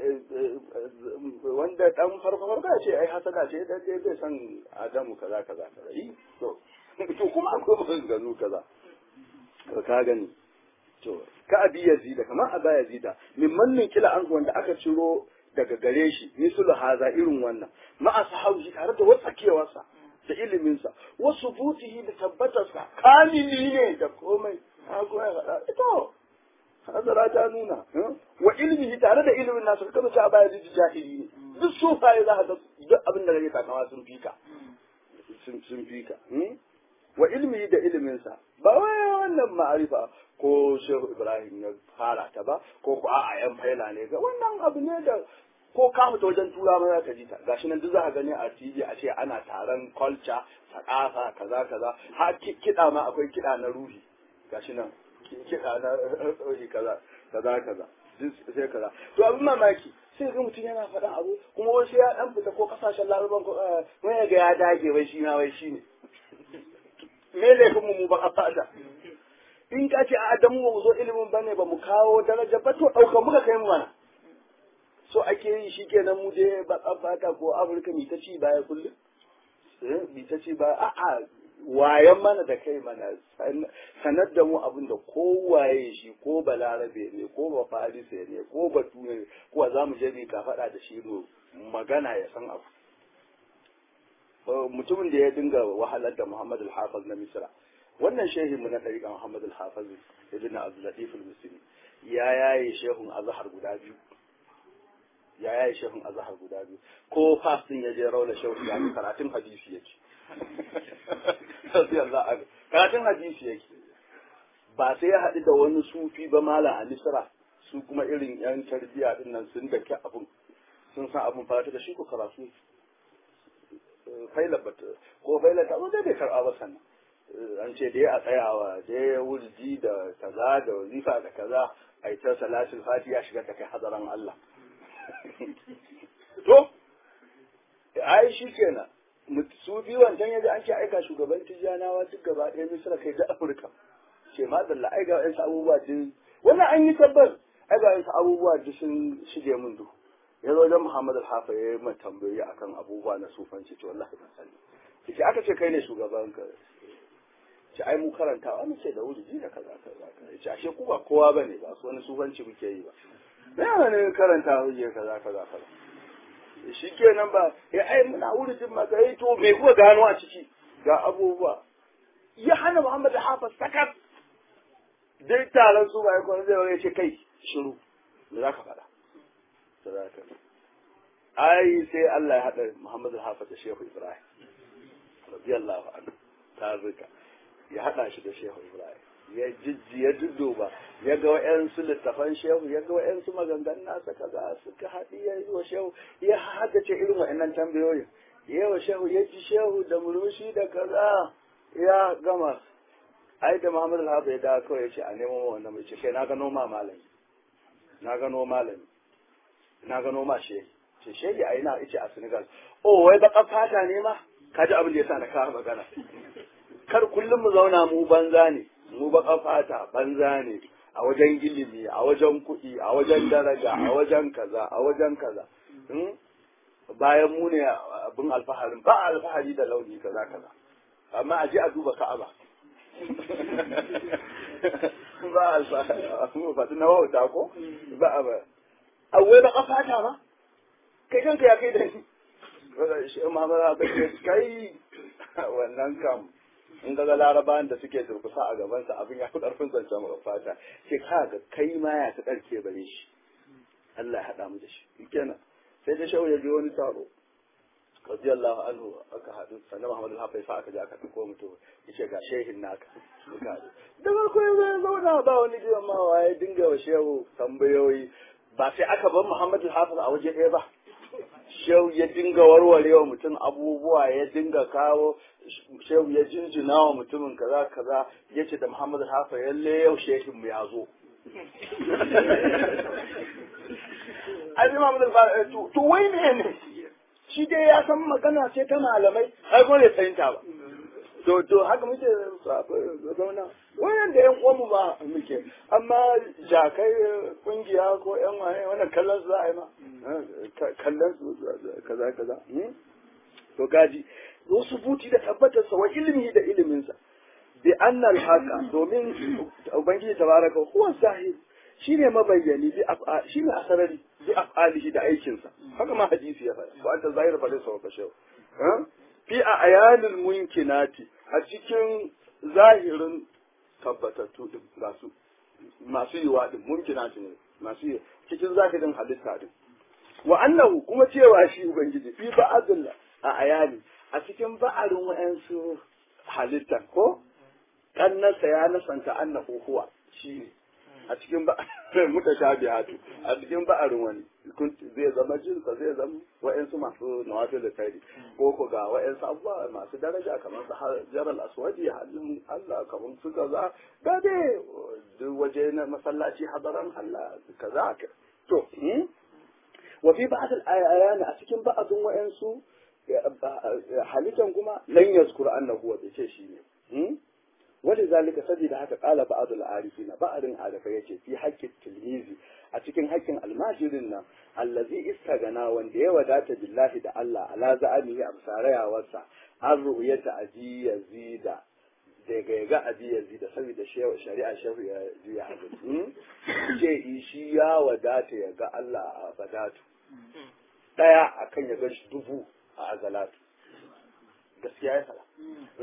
wanda dan farko farko ya ce ai hasada ce da dai bai san Adamu kaza kaza kaza yi to to kuma akwai maganganu kaza ka gani to ka abi yazida kamar aba yazida min mannin kila an wanda aka ciro daga gare shi misulu haza irin wannan ma ashabi tare da watsakewarsa da iliminsa wasu butihi da tabbatarsa kamili ne da komai ha kuma ya faɗa ito hazara ta nuna wa ilmihi tare da ilimin nasu ka kaza aba yazida jahili ne duk sufaye za ka ga duk abin da kake takawa sun fika sun fika wa ilmihi da iliminsa ba wai wannan ma'arifa ko shehu ibrahim ya fara ta ba ko ko a'a yan faila ne ga wannan abu ne da ko ka fita wajen tura ma za ka ji ta gashi nan duk za ka gani a TV a ce ana taron culture sakafa kaza kaza har kiɗa ma akwai kiɗa na ruhi gashi nan kiɗa na ruhi kaza kaza kaza sai kaza to abin mamaki sai ga mutum yana faɗan abu kuma wasu ya dan fita ko kasashen laraban ko wai ga ya dage wai shi na wai shi ne me laifin mu ba a fada in ka ce a adamu ba mu zo ilimin ba ne ba mu kawo daraja ba to ɗauka muka kai mana so ake yi shi kenan mu je baƙar fata ko afirka mi ta ci baya kullum mi ta ci baya a'a wayan mana da kai mana sanar da mu abin da kowaye shi ko balarabe ne ko ba farise ne ko batu ne ko za mu je bi ka faɗa da shi mu magana ya san abu mutumin da ya dinga wahalar da Muhammad al-Hafiz na Misra wannan shehi mu na tariqa Muhammad al-Hafiz ibn Abdul Latif al-Misri ya yaye shehun azhar guda biyu ya yaye shehun azhar guda biyu ko fas din ya je raula shehu ya karatun hadisi yake karatun hadisi yake ba sai ya haɗu da wani sufi ba malam a Misra su kuma irin yan tarbiya din nan sun dake abun sun san abun fata da shi ko karatu faila bata ko faila ta zai bai karɓa ba sannan an ce dai a tsayawa dai wurji da kaza da wazifa da kaza a yi ta salatin fati ya shiga ta kai hadaran Allah to ai shi kenan su biyu wancan yaji an ce aika shugaban tijjanawa duk gaba ɗaya misira kai da afirka ce ma da ai ga wa'yansu abubuwa duk wannan an yi tabbas ai ga wa'yansu abubuwa duk sun shige min duhu ya zo wajen Muhammad al-Hafa ya yi mai tambayoyi akan abubuwa na sufanci ce wallahi ban sani ce aka ce kai ne shugaban ka ce ai mu karantawa mu ce da wuri da kaza kaza kaza ce ashe ku ba kowa bane ba su wani sufanci muke yi ba me yana ne karanta wuri kaza kaza kaza shi kenan ba ya ai muna wuri din ma kai to me kuka gano a ciki ga abubuwa ya hana Muhammad al-Hafa sakat dai taron su ba ya kwana zai ce kai shiru me za ka faɗa sadaka ai sai Allah ya haɗa Muhammadu Hafiz da Shehu Ibrahim radiyallahu anhu ta zuka ya haɗa shi da Shehu Ibrahim ya jijji ya dudduba ya ga wa'yansu littafan Shehu ya ga wa'yansu maganganun nasa kaza suka haɗi ya yi wa Shehu ya haddace irin wa'annan tambayoyin ya wa Shehu ya ji Shehu da murmushi da kaza ya gama ai da Muhammadu Hafiz ya dawo kawai ya ce a nemo wannan mai ce kai na gano ma malami na gano malami na gano ma shehi ce shehi a ina ice a Senegal oh wai baka fata ne ma ka ji abin da yasa na kawo magana kar kullum mu zauna mu banza ne mu baka fata banza ne a wajen ilimi a wajen kuɗi a wajen daraja a wajen kaza a wajen kaza bayan mu ne abin alfaharin ba alfahari da launi kaza kaza amma a je a duba ka'aba ba alfahari mu faɗi na wauta ko ba a ba awai ba fata ba kai kanka ya kai da ni shi ma ba ba kai wannan kam in ga larabawan da suke durkusa a gabansa abin ya fi ƙarfin zancen mara fata sai ka ga kai ma ya ta ƙarke bare shi Allah ya haɗa mu da shi kenan sai da shawo ya je wani taro radiyallahu anhu aka haɗu sannan Muhammadu Hafiz fa aka je aka ɗauko mutum yace ga shehin naka suka haɗu da farko ya zai zauna ba wani jiran ma waye dinga wa shehu tambayoyi ba sai aka bar Muhammadu Hafiz a waje ɗaya ba shehu ya dinga warware wa mutum abubuwa ya dinga kawo shehu ya jinjina wa mutumin kaza kaza ya ce da Muhammadu Hafiz yalle yau shehin mu ya zo ai Muhammadu Hafiz to wai ne ne shi dai ya san magana ce ta malamai ai kuma bai fahimta ba to to haka muke zauna wayan da yan uwanmu ba muke amma jakai kungiya ko yan waye wannan kallon su za a yi ma kallon su kaza kaza to gaji wasu buti da tabbatar sa wa ilimi da iliminsa bi annal haka domin ubangiji tabaraka huwa zahir shine mabayyani bi af'a shine asarari bi af'alihi da aikinsa haka ma hadisi ya faɗa wa anta zahir fa laysa wa kashaw fi a ayanil munkinati a cikin zahirin tabbatattu din masu masu yiwa din munkinati ne masu yi cikin zahirin halitta din wa annahu kuma cewa shi ubangiji fi ba'adul a ayani a cikin ba'arin wa'ansu halittan ko kannasa ya nasanta annahu huwa shi ne a cikin ba mutashabihatu a cikin ba'arin wani zai zama jinsa zai zama wa'ansu masu nawafil da kai ko ko ga wa'ansu abubuwa masu daraja kamar su jaral aswadi halin Allah kamar su kaza ga dai duk waje na masallaci hadaran Allah kaza to wa fi ba'd al-ayani a cikin ba'dun wa'ansu halitan kuma lan yazkur annahu wa bai ce shi ne wani zalika saboda haka kala ba'adul arifina ba'adin arifa yace fi haƙƙin tilmizi a cikin haƙƙin almajirin nan allazi istagana wanda ya wadata billahi da Allah ala za'amihi absarayawarsa an ru'yata aji yazida daga yaga abi yazida saboda shari'a shehu ya juya hadin ce shi ya wadata ya ga Allah a badatu daya akan ya ga dubu a azalatu gaskiya ya fara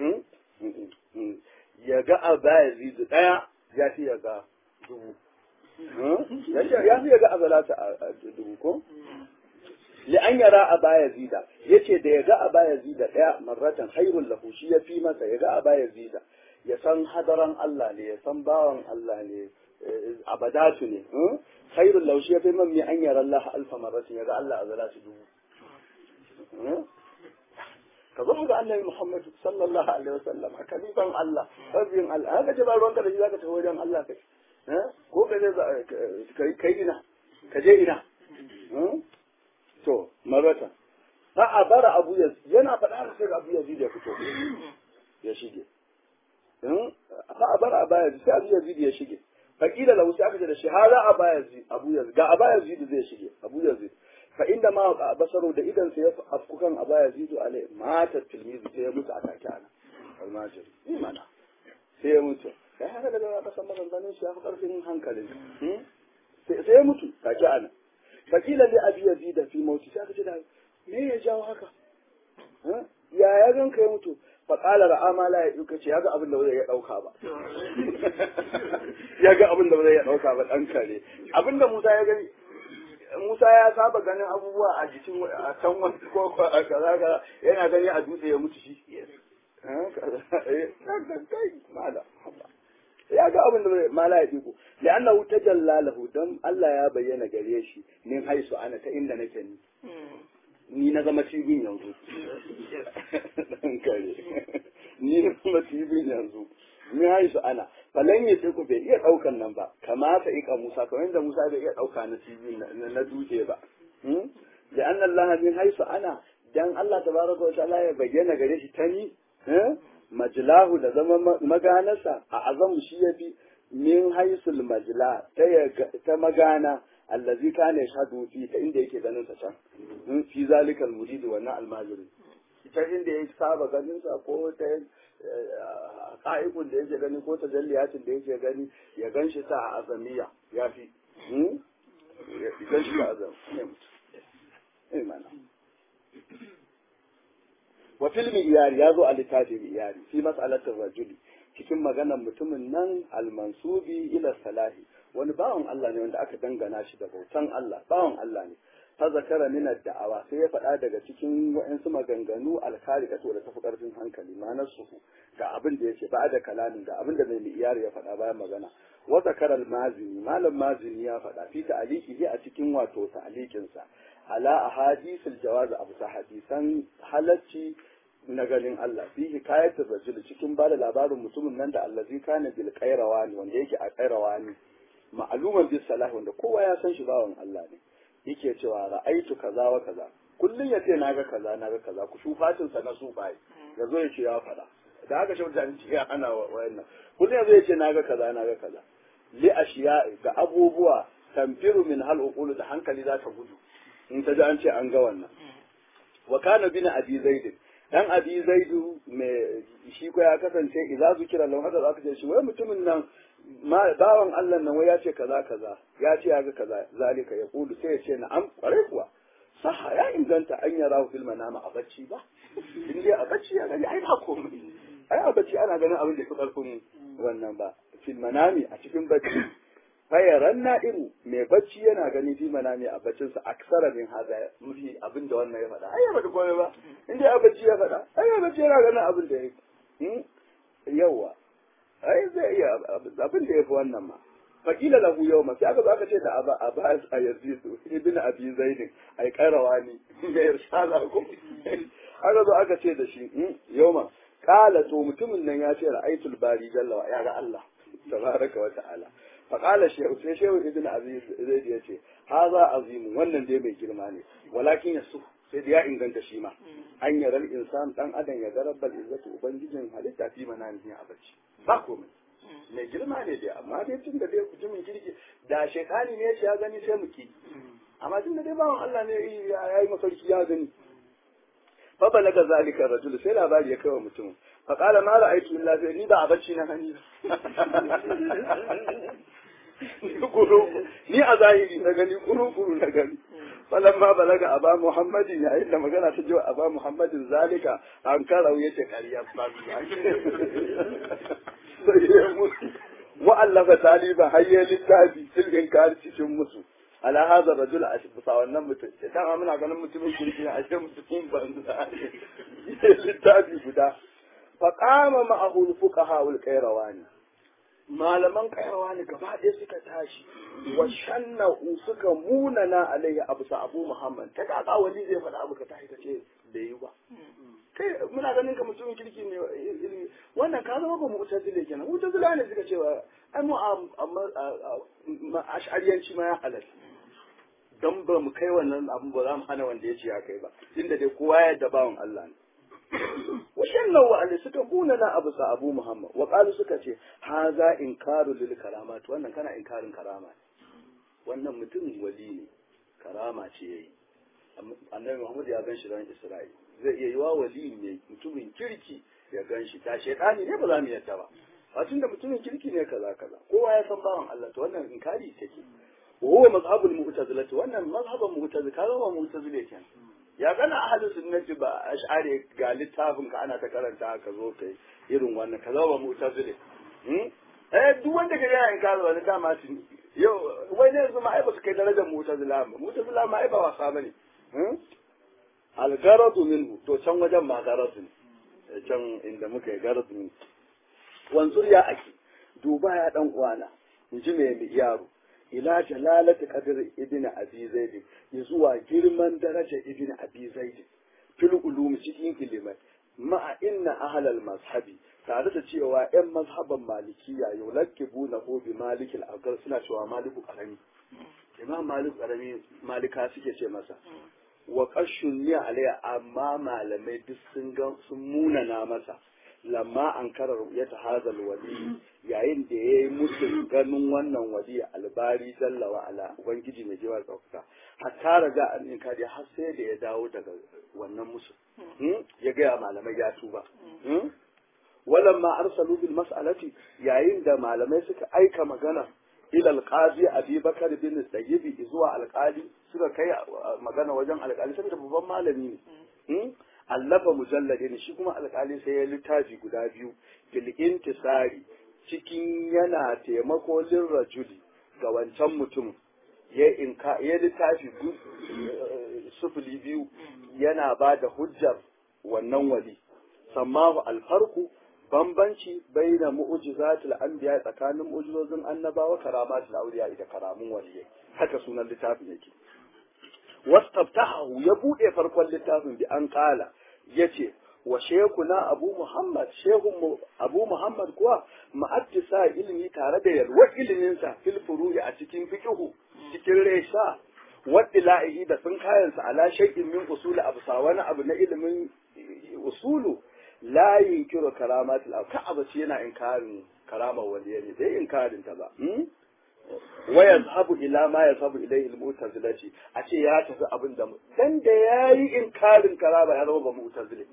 ya ga a baya zidu ɗaya ya fi ya ga dubu. Ya fi ya ga azalata a dubu ko? Li an yara a baya zida, ya ce da ya ga a baya zida ɗaya marratan hairun lahu shi ya fi masa ya ga a baya zida, ya san hadaran Allah ne, ya san bawan Allah ne, abadatu ne. Hairun lahu shi ya fi man mai an yara Allah alfa marratin ya ga Allah azalata dubu. ka zo ga annabi Muhammad sallallahu alaihi wasallam a kalifan Allah sabbin Allah haka ce ba ruwanka da shi zaka tafi wajen Allah kai ko ka je kai ina ka je ina to marata fa abara abu yaz yana faɗa da sai abu yazid ya fito ya shige fa abara abu yazid sai abu yazid ya shige fakila lahu sai aka ce da shi hada abu yazid abu yazid ga abu yazid zai shige abu yazid fa inda ma basaro da idan sai ya afku kan aba yazidu alai mata tilmizi sai ya mutu a take ana almajiri imana sai ya mutu kai haka daga ka san maganganun shi ya fi karfin hankalin sai ya mutu take ana fakila li abi yazida fi mauti sai aka ce da me ya jawo haka ya ya gan ka ya mutu fa qala ra'a la ya duka ce yaga abin da zai ya dauka ba yaga abin da zai ya dauka ba dan kare abin da Musa ya gani Musa ya saba ganin abubuwa a jikin a can wani ko a kaza kaza yana gani a dutse ya mutu shi. Ya ga abin da mala ya diko. Da annahu tajalla lahu dan Allah ya bayyana gare shi min haisu ana ta inda nake ni. Ni na zama cibin yanzu. Dan kare. Ni na zama cibin yanzu. Min haisu ana. falan ya ce ku bai iya ɗaukan nan ba kamata ika Musa kamar yadda Musa bai iya ɗauka na TV na dutse ba da anna Allah min haisu ana dan Allah tabaraka wa ta'ala ya bayyana gare shi tani majlahu da zama maganarsa a azam shi yafi min haisul majla ta magana allazi kana yashhadu fi ta inda yake ganin sa can fi zalikal murid wannan almajiri ta inda ya saba ganin sa ko ta ka'ikun da yake gani ko ta jalliyatin da yake gani ya gan shi ta a azamiya ya fi ya gan shi ta azam ne mana wa filmi iyari ya zo a littafin iyari fi mas'alatin rajuli cikin maganar mutumin nan almansubi ila salahi wani bawan Allah ne wanda aka dangana shi da bautan Allah bawan Allah ne ta zakara min da'awa sai ya faɗa daga cikin wa'ansu maganganu alkarika to da tafi karfin hankali ma'anar su ga abin da yake ba da kalamin ga abin da mai iyari ya faɗa bayan magana wa zakara mazini malam mazini ya faɗa fi ta'aliki a cikin wato ta'alikin sa ala ahadisul jawaz abu hadisan halacci na ganin Allah fi hikayatul rajul cikin bada labarin mutumin nan da allazi kana bil qayrawani wanda yake a qayrawani ma'luman bis salah wanda kowa ya san shi bawan Allah ne yake cewa ra'aitu kaza wa kaza kullun yace naga kaza naga kaza ku shufatin sa na sufai yazo yace ya fada da haka shi mutane ce ya ana wayannan kullun yazo yace naga kaza naga kaza li ashiya ga abubuwa tamfiru min hal uqulu da hankali za ta gudu in ta ji an ce an ga wannan wa kana bin abi zaid dan abi zaidu mai shi ko ya kasance idza zikira lahu hada zaka ce shi wai mutumin nan bawan Allah nan wai ya ce kaza kaza ya ce ya ga kaza zalika ya kulu sai ya ce na'am kware kuwa saha ya inganta an yara fil manama a bacci ba in dai a bacci ya gani ai ba komai ai a bacci ana ganin abin da ya fi karfin wannan ba fil manami a cikin bacci fayaran na'imu mai bacci yana gani fi manami a baccinsa aksara min haza mafi abin da wannan ya faɗa ai ya faɗi komai ba in dai a bacci ya faɗa ai ya bacci yana ganin abin da ya yi yawa ai zai iya abin da ya fi wannan ma fakila lahu yau ma sai aka zo aka ce da aba abbas a yazidu ibn abi zaidin ai karawa ne ga irsala ko aka zo aka ce da shi yau ma kala to mutumin nan ya ce ra'aitul bari jalla wa ya ga Allah tabaraka wa ta'ala فقال الشيخ sai shehu ibn aziz zai ya ce haza azim wannan dai mai girma ne walakin yasu sai da ya inganta shi ma an yaral insan dan adam ya ga rabbal izzatu ubangijin halitta fi manani a bacci ba komai mai girma ne dai amma dai tun da dai mutumin kirki da shekani ne shi ya gani sai mu ki amma tun da dai bawan Allah ne ya yi mafarki ya gani fa balaga zalika rajul sai labari ya kawo mutum fa qala ma ra'aytu illa sai ni ba a bacci na hani ni a zahiri na gani kuru-kuru na gani falamma balaga aba muhammadin yayin da magana ta jiwa aba muhammadin zalika an karau yace ƙarya ba wa'allafa taliba hayya littafi silgin kari cikin musu ala hadha rajul a bisa wannan mutum sai dama muna ganin mutumin kirki ne a cikin mutumin banza littafi guda fa qama ma'ahu al-fuqaha wal-qayrawani malaman kayawa ne gaba ɗaya suka tashi wa shanna'u suka munana alayya abu sa abu muhammad ta kaka wani zai faɗa abu ka tashi ka ce da yi ba kai muna ganin ka mutumin kirki ne ilimi wannan ka zama ba mu'tazile kenan mu'tazila ne suka cewa ai mu a ash'ariyanci ma ya halatta dan ba mu kai wannan abun ba za mu hana wanda ya ce ya kai ba inda dai kowa ya da bawan Allah ne washannan wa'anda suka kuna na abu sa abu muhammad wa qalu suka ce haza inkaru lil karamat wannan kana inkarin karama wannan mutum wali ne karama ce yayi annabi muhammad ya ganshi ran isra'il zai iya yi wa wali ne mutumin kirki ya ganshi ta shaytani ne ba za mu yadda ba a da mutumin kirki ne kaza kaza kowa ya san bawan Allah to wannan inkari take wa huwa mazhabul mu'tazilati wannan mazhaban mu'tazila kaga ba mu'tazile kenan ya gana ahalin sunnati ba ash'ari ga littafin ka ana ta karanta ka zo kai irin wannan ka zama mu'tazili eh duk wanda ka yana in kazo wani dama tun yau wai ne yanzu ma ai ba su kai darajar mu'tazila ba mu'tazila ma ai ba wasa bane al garadu minhu to can wajen ma garadu ne can inda muka yi garadu ne wanzur ya ake duba ya dan uwana in ji mai yaro ila jalalati qadr ibn abi zaid zuwa girman daraja ibn abi zaid fil ulum cikin ilimai ma'a inna ahlal mazhabi tare da cewa yan mazhaban malikiya yulakibu na bi malikil agar suna cewa maliku karami imam malik karami malika suke ce masa wa qashun ni alayya amma malamai duk sun ga sun munana masa lamma an kara ru'yata hazal wali yayin da yayi musu ganin wannan wali albari jalla wa ala ubangiji mai jiwa tsauka hatta raga an in kadi har sai da ya dawo daga wannan musu ya ga malamai ya tuba walamma arsalu bil mas'alati yayin da malamai suka aika magana ila alqazi abi bakar bin sayyidi zuwa alqali suka kai magana wajen alqali saboda babban malami ne allafa mujalladin shi kuma alƙali sai ya littafi guda biyu fil intisari cikin yana taimako lin rajuli ga wancan mutum ya inka ya littafi sufuli biyu yana ba da hujjar wannan wali sammahu alfarku bambanci baina mu'jizatul anbiya tsakanin mu'jizozin annabawa karamatul awliya da karamun waliyai haka sunan littafin yake wastaftahu ya bude farkon littafin bi an kala yace wa shekuna abu muhammad shehun abu muhammad kuwa ma'attisa ilimi tare da yalwar iliminsa fil furu'i a cikin fiqhu cikin resha wadda da sun kayansa ala shay'in min usuli absa wani abu na ilimin usulu la yunkiru karamatul ka abaci yana inkarin karamar waliyyi ne bai inkarin ta ba wa yazhabu ila ma yazhabu ilayhi al-mu'tazilati a ce ya tafi abin da dan da yayi inkarin karama ya zama ba mu'tazili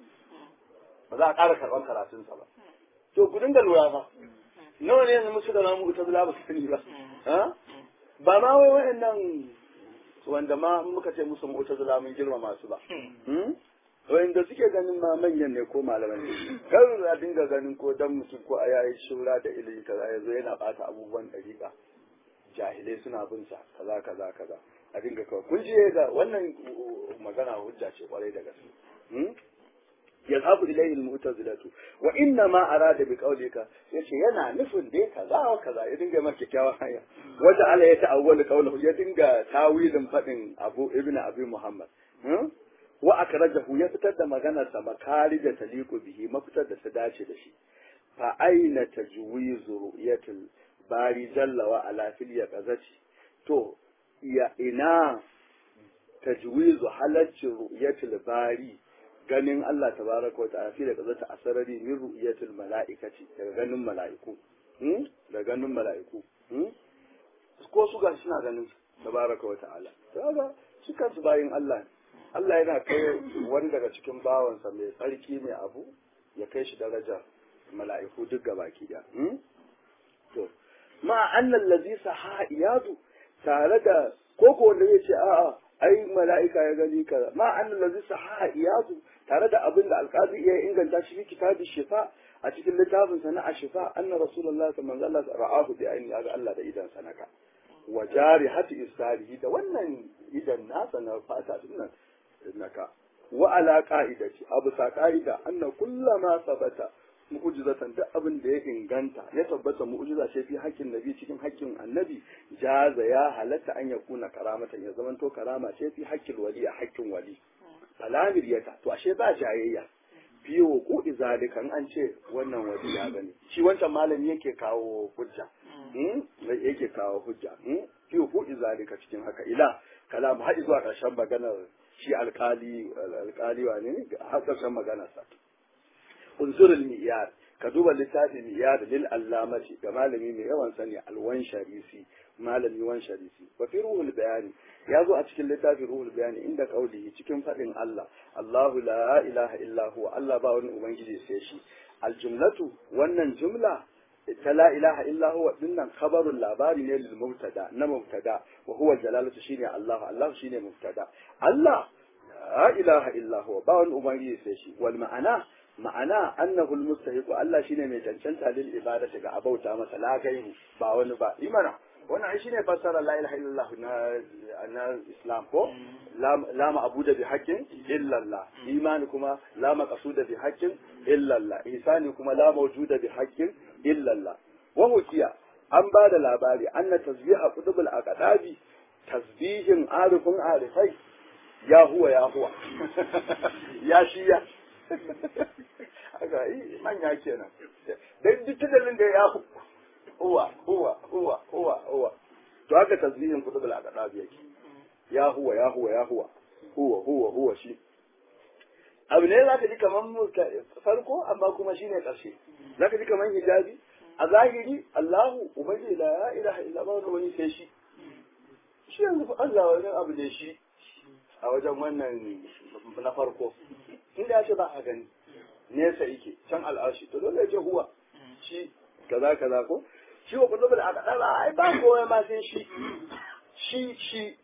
ba za a ƙara karban karatun sa ba to ku dinga lura fa nawa ne yanzu musu da na mu'tazila ba su sani ba ha ba ma wai wayannan wanda ma muka ce musu mu'tazila mun girma masu ba wanda suke ganin ma manyan ne ko malaman ne kar a dinga ganin ko dan mutum ko a yayi shura da ilimi kaza yazo yana bata abubuwan dariƙa jahilai suna bin sa kaza kaza kaza a dinga kawai kun je ga wannan magana hujja ce kwarai da gaske yazhabu ilayhi almu'tazilatu wa inna ma arada bi qawlika yace yana nufin dai kaza wa kaza ya dinga maka kyakkyawan hanya wanda Allah ya ta'awwal qawluhu ya dinga tawilin fadin Abu Ibn Abi Muhammad wa akrajahu ya fitar da maganar sa makari da taliku bihi mafitar da ta dace da shi fa aina tajwizu ru'yatul bari jalla wa ala fil yaqazati to ya ina tajwizu halaccin ru'yatul bari ganin Allah tabaraka wa ta'ala fil yaqazati asarari min ru'yatul mala'ikati daga ganin mala'iku hmm? da ganin mala'iku hmm? ko su ga suna ganin tabaraka wa ta'ala kaga su kansu bayin Allah ne Allah yana kai wani daga cikin bawansa mai tsarki mai abu ya kai shi darajar mala'iku duk gabaki da to ma annal ladhi saha iyadu tare da koko wanda zai ce a'a ai mala'ika ya gani kaza ma annal ladhi saha iyadu tare da abin da alqazi ya inganta shi fi kitabi shifa a cikin littafin sa na ashifa anna rasulullahi sallallahu alaihi wasallam ra'ahu bi ayni ga Allah da idan sanaka wa jari hati isarihi da wannan idan nasa na fata dinnan naka wa ala qa'idati abu sa qa'ida anna kullama sabata mu'jizatan duk abin da ya inganta ya tabbata mu'jiza ce fi haƙƙin nabi cikin haƙƙin annabi jaza ya halatta an ya kuna karamatan ya zamanto karama ce fi haƙƙin wali a haƙƙin wali salamir yata to ashe ba jayayya biyo ko izalikan an ce wannan wali ya gani shi wancan malami yake kawo hujja yake kawo hujja biyo ko izalika cikin haka ila kalamu haɗi zuwa ƙarshen maganar shi alkali alkali wane ne har ƙarshen maganarsa unzurul miyar ka duba littafin miyar lil allamati ga malami mai yawan sani alwan sharisi malami wan sharisi wa fi ruhul bayani ya zo a cikin littafin ruhul bayani inda kaulihi cikin faɗin Allah Allahu la ilaha illa huwa Allah ba wani ubangiji sai shi aljumlatu wannan jumla ta la ilaha illa huwa dinnan khabarul labari ne lil mubtada na mubtada wa huwa jalalatu shine Allah Allah shine mubtada Allah la ilaha illa huwa ba wani ubangiji sai shi wal ma'ana ma'ana annahu almustahiqu Allah shine mai cancanta lil ibadati ga abauta masa la gairu ba wani ba imana wannan ai shine fassara la ilaha illallah na na islam ko la ma'budu bi haqqin illa Allah imani kuma la maqsuda bi haqqin illa Allah ihsani kuma la mawjuda bi haqqin illa Allah wa hukiya an ba da labari anna tasbiha qutubul aqdabi tasbihin arifin arifai ya huwa ya huwa ya shi ya haka yi manya kenan dan duk dalilin da ya huwa huwa huwa huwa huwa to haka tasbihin kutubul aqdab yake ya huwa ya huwa ya huwa huwa huwa huwa shi abu ne za ka ji kamar farko amma kuma shi ne ƙarshe za ka ji kamar hijabi a zahiri Allahu ubangi la ya ilaha illa ba wani sai shi shi yanzu fa Allah wani abu ne shi a wajen wannan na farko inda ya ce ba a gani nesa yake can al'ashi to dole ya ce huwa shi kaza kaza ko shi wa kullum da aka dala ai ba kowa ma sai shi shi shi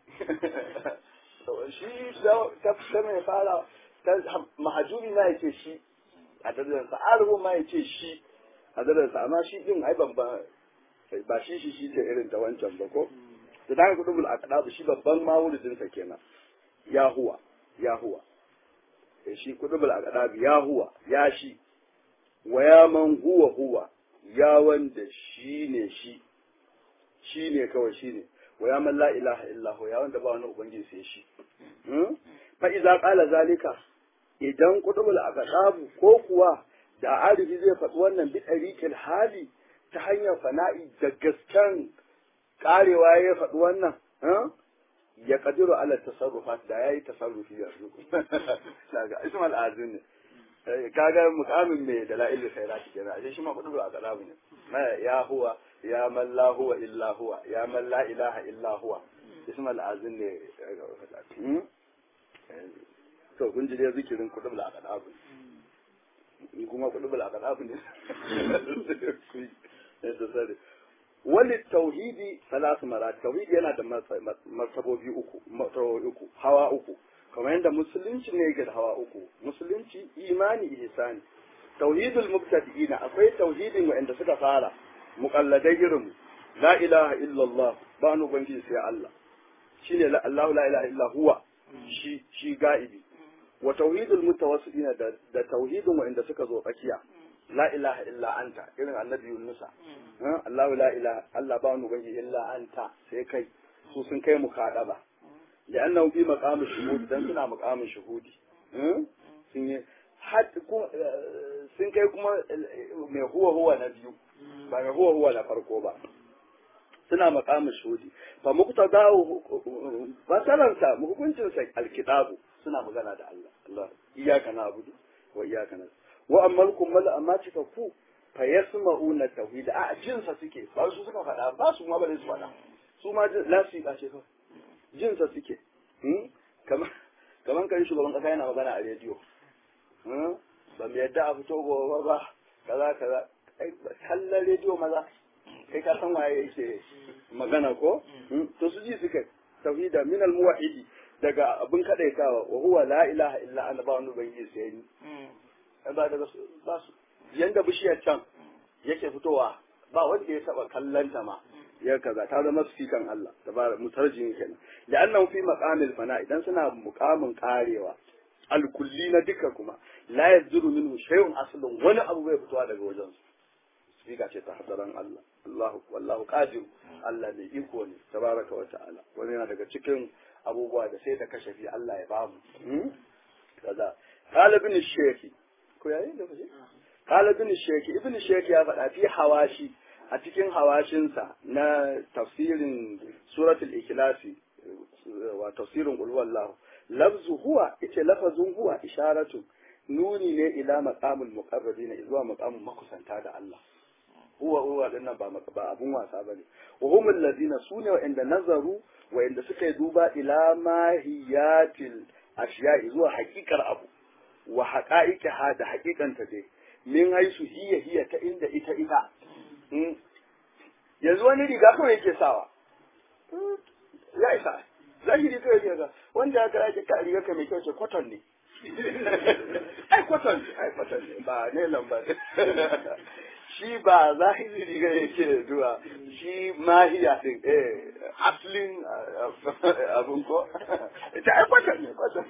shi ta ta mai fara ta mahajuri ma yace shi a darajar sa arhu ma yace shi a darajar sa amma shi din ai ban ba ba shi shi shi ce irin ta wancan ba ko da daga kudubul aqdab shi babban mawulidin sa kenan ya huwa ya huwa shi kudubul aqdab ya huwa ya shi wa ya man huwa huwa ya wanda shi ne shi shi ne kawai shi ne wa ya man la ilaha illa ya wanda ba wani ubangiji sai shi fa idza qala zalika idan kudubul aqdab ko kuwa da arifi zai faɗi wannan bi tariqil hali ta hanyar fana'i da gaskan karewa ya faɗi wannan ya kadiru ala tasarrufat da yayi tasarrufi yanzu daga ismal azin ne kaga mukamin mai da la'il khairat kenan ashe shi ma kudu a kalamu ne ya huwa ya man la huwa illa huwa ya man la ilaha illa huwa ismal azin ne to kun ji dai zikirin kudu a kalamu ni kuma kudu a kalamu ne wani tauhidi salatu mara tauhidi yana da martabobi uku martabobi uku hawa uku kamar yadda musulunci ne yake da hawa uku musulunci imani ihsani tauhidul mubtadi'ina akwai tauhidin wanda suka fara muqalladai irin la ilaha illallah ba nu bangi sai Allah shine la Allah la ilaha illa huwa shi shi ga'ibi wa tauhidul mutawassilina da, da tauhidin wanda suka zo tsakiya la ilaha illa anta irin annabi yunusa Allahu la ilaha Allah ba wani ubangi illa anta sai kai su sun kai mu kadaba da annahu fi maqamin shuhudi dan suna maqamin shuhudi sun yi sun kai kuma mai huwa huwa na biyu ba mai huwa huwa na farko ba suna maqamin shuhudi fa muqtadahu fasalansa hukuncinsa alkitabu suna magana da Allah Allah iyyaka na'budu wa iyyaka nasta'in wa amma kummal amma cika ku fa yasma'una tauhid a jinsa suke ba su suka faɗa ba su ma ba su faɗa su ma lasu ka ce kawai jinsa suke kamar kamar kan shugaban kasa yana magana a rediyo ba mu yadda a fito gobe ba kaza kaza kallon rediyo maza kai ka san waye yake magana ko to su ji suka tauhida min al muwahhidi daga abin kadaitawa wa huwa la ilaha illa ana ba wani ubangiji sai ni ba daga ba su yanda bishiyar can yake fitowa ba wanda ya taba kallanta ma ya kaza ta zama sikan Allah tabar mutarjin kenan da annan fi maqamil fana idan suna muqamin karewa alkulli na duka kuma la yazuru minhu shay'un aslun wani abu bai fitowa daga wajen su sika ce ta hadaran Allah Allahu wallahu qadir Allah ne iko ne tabaraka wa ta'ala wani yana daga cikin abubuwa da sai da kashafi Allah ya bamu kaza qala ibn shaykh ko yayi da kaje qala ibn shaykh ibn shaykh ya faɗa fi hawashi a cikin hawashinsa na tafsirin suratul ikhlasi wa tafsirin qul wallahu lafzu huwa ita lafazun huwa isharatu nuni ne ila maqamul muqarrabina zuwa maqamul makusanta da Allah huwa huwa dinnan ba ba abun wasa bane wa hum alladhina sune wa inda nazaru wa inda suka yi duba ila mahiyatil ashiya zuwa haƙiƙar abu wa haqa'iqiha da haƙiƙanta dai min haisu hiya hiya ta inda ita ita yanzu wani riga kawai yake sawa ya isa zahiri kawai yake ga wanda ya kira ki ka riga ka mai kyau ce cotton ne ai cotton ai cotton ne ba ne lamba shi ba zahiri riga yake zuwa shi mahiya din eh aslin abun ko ita ai cotton ne cotton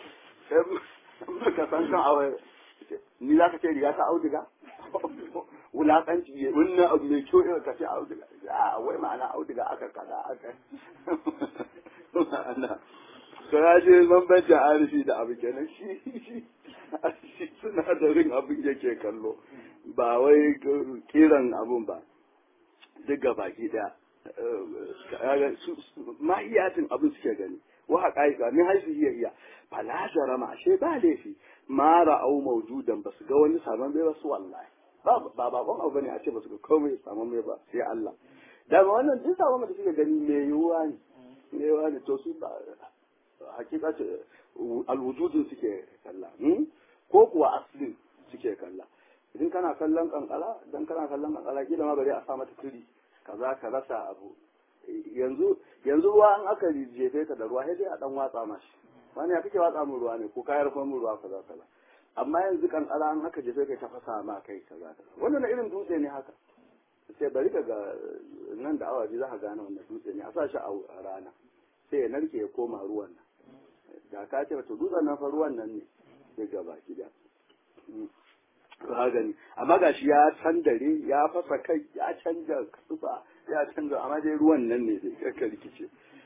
ne ka san kan aure ni za ka ce riga ta auduga wulaƙanci ne wannan abu mai kyau irin ka ce auduga a wai ma'ana auduga aka kada aka ma'ana to ya je bambancin arifi da abu kenan shi shi sinadarin abin yake kallo ba wai kiran abun ba duk ga baki daya mahiyatin abin suke gani wa haqaiqa min haisu hiya hiya fala jarama ashe ba laifi ma ra'au mawjudan basu ga wani saman bai basu wallahi ba ba bakon abu bane a ce basu ga komai saman bai ba sai Allah da wannan duk saman da suke gani me yiwuwa ne me yiwuwa ne to su ba hakika ce alwujudin suke kalla ko kuwa aslin suke kalla idan kana kallon kankara dan kana kallon kankara kila ma bari a sa mata turi kaza ka rasa abu yanzu yanzu ruwa an aka jefe ka da ruwa sai dai a dan watsa mashi wani ya kake watsa mu ruwa ne ko kayar fa mu ruwa kaza kaza amma yanzu kankara an aka jefe ka ta fasa ma kai kaza kaza wannan irin dutse ne haka sai bari ka ga nan da awa biyu za ka gane wannan dutse ne a sa shi a rana sai ya narke ya koma ruwan nan da ka ce to dutsen nan fa ruwan nan ne sai gaba gida ka gani amma gashi ya dare ya fasa kai ya canja kasufa ya canja amma dai ruwan nan ne dai ka rikice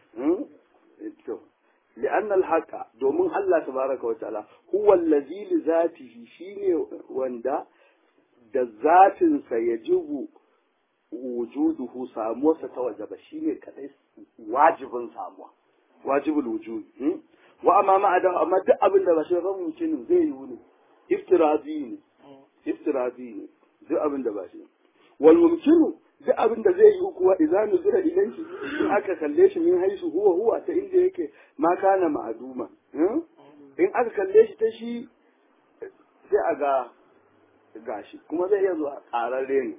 to لأن الحق دومن الله تبارك وتعالى هو الذي لذاته شيني وندا da zatinsa ya jibu wujuduhu samuwarsa ta wajaba shine kadai wajibin samuwa wajibul wujud wa amma ma adam amma duk abin da ba shi ba mumkinin zai yi ne iftirazi ne iftirazi ne duk abin da ba shi wal mumkinu duk abin da zai yi kuwa idan nuzira ilayhi in aka kalle shi min haisu huwa huwa ta inda yake ma kana ma'aduma in aka kalle shi ta shi sai a ga gashi kuma zai iya zuwa ƙararre ne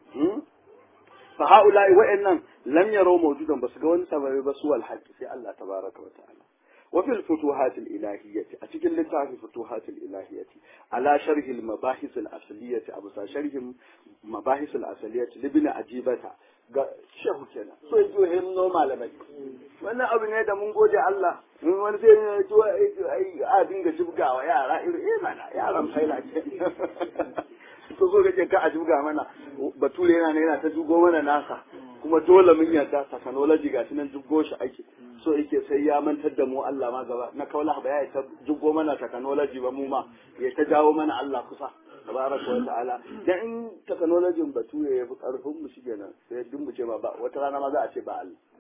fa haula'i wa'annan lam yaro mawjudan basu ga wani sababi ba su wal haqqi sai Allah tabaraka wa ta'ala wa fil futuhat al ilahiyyati a cikin littafin futuhat al ilahiyyati ala sharh al mabahis al asliyati abu sa sharhin mabahis al asliyati libna ajibata ga shehu kenan so yi hin no malamai wannan abu ne da mun gode Allah in wani sai ne to ai a dinga jibgawa yara irin eh mana yaran faila ce to so kake ka a jibga mana bature yana ne yana ta jugo mana nasa kuma dole mun yarda technology ga nan jibgo shi ake so yake sai ya mantar da mu Allah ma gaba na kaula ba ya ta jibgo mana technology ba mu ma ya ta jawo mana Allah kusa tabaraka wa ta'ala dan in technology bature ya fi karfin mu shikenan sai duk mu ce ma ba wata rana ma za a ce ba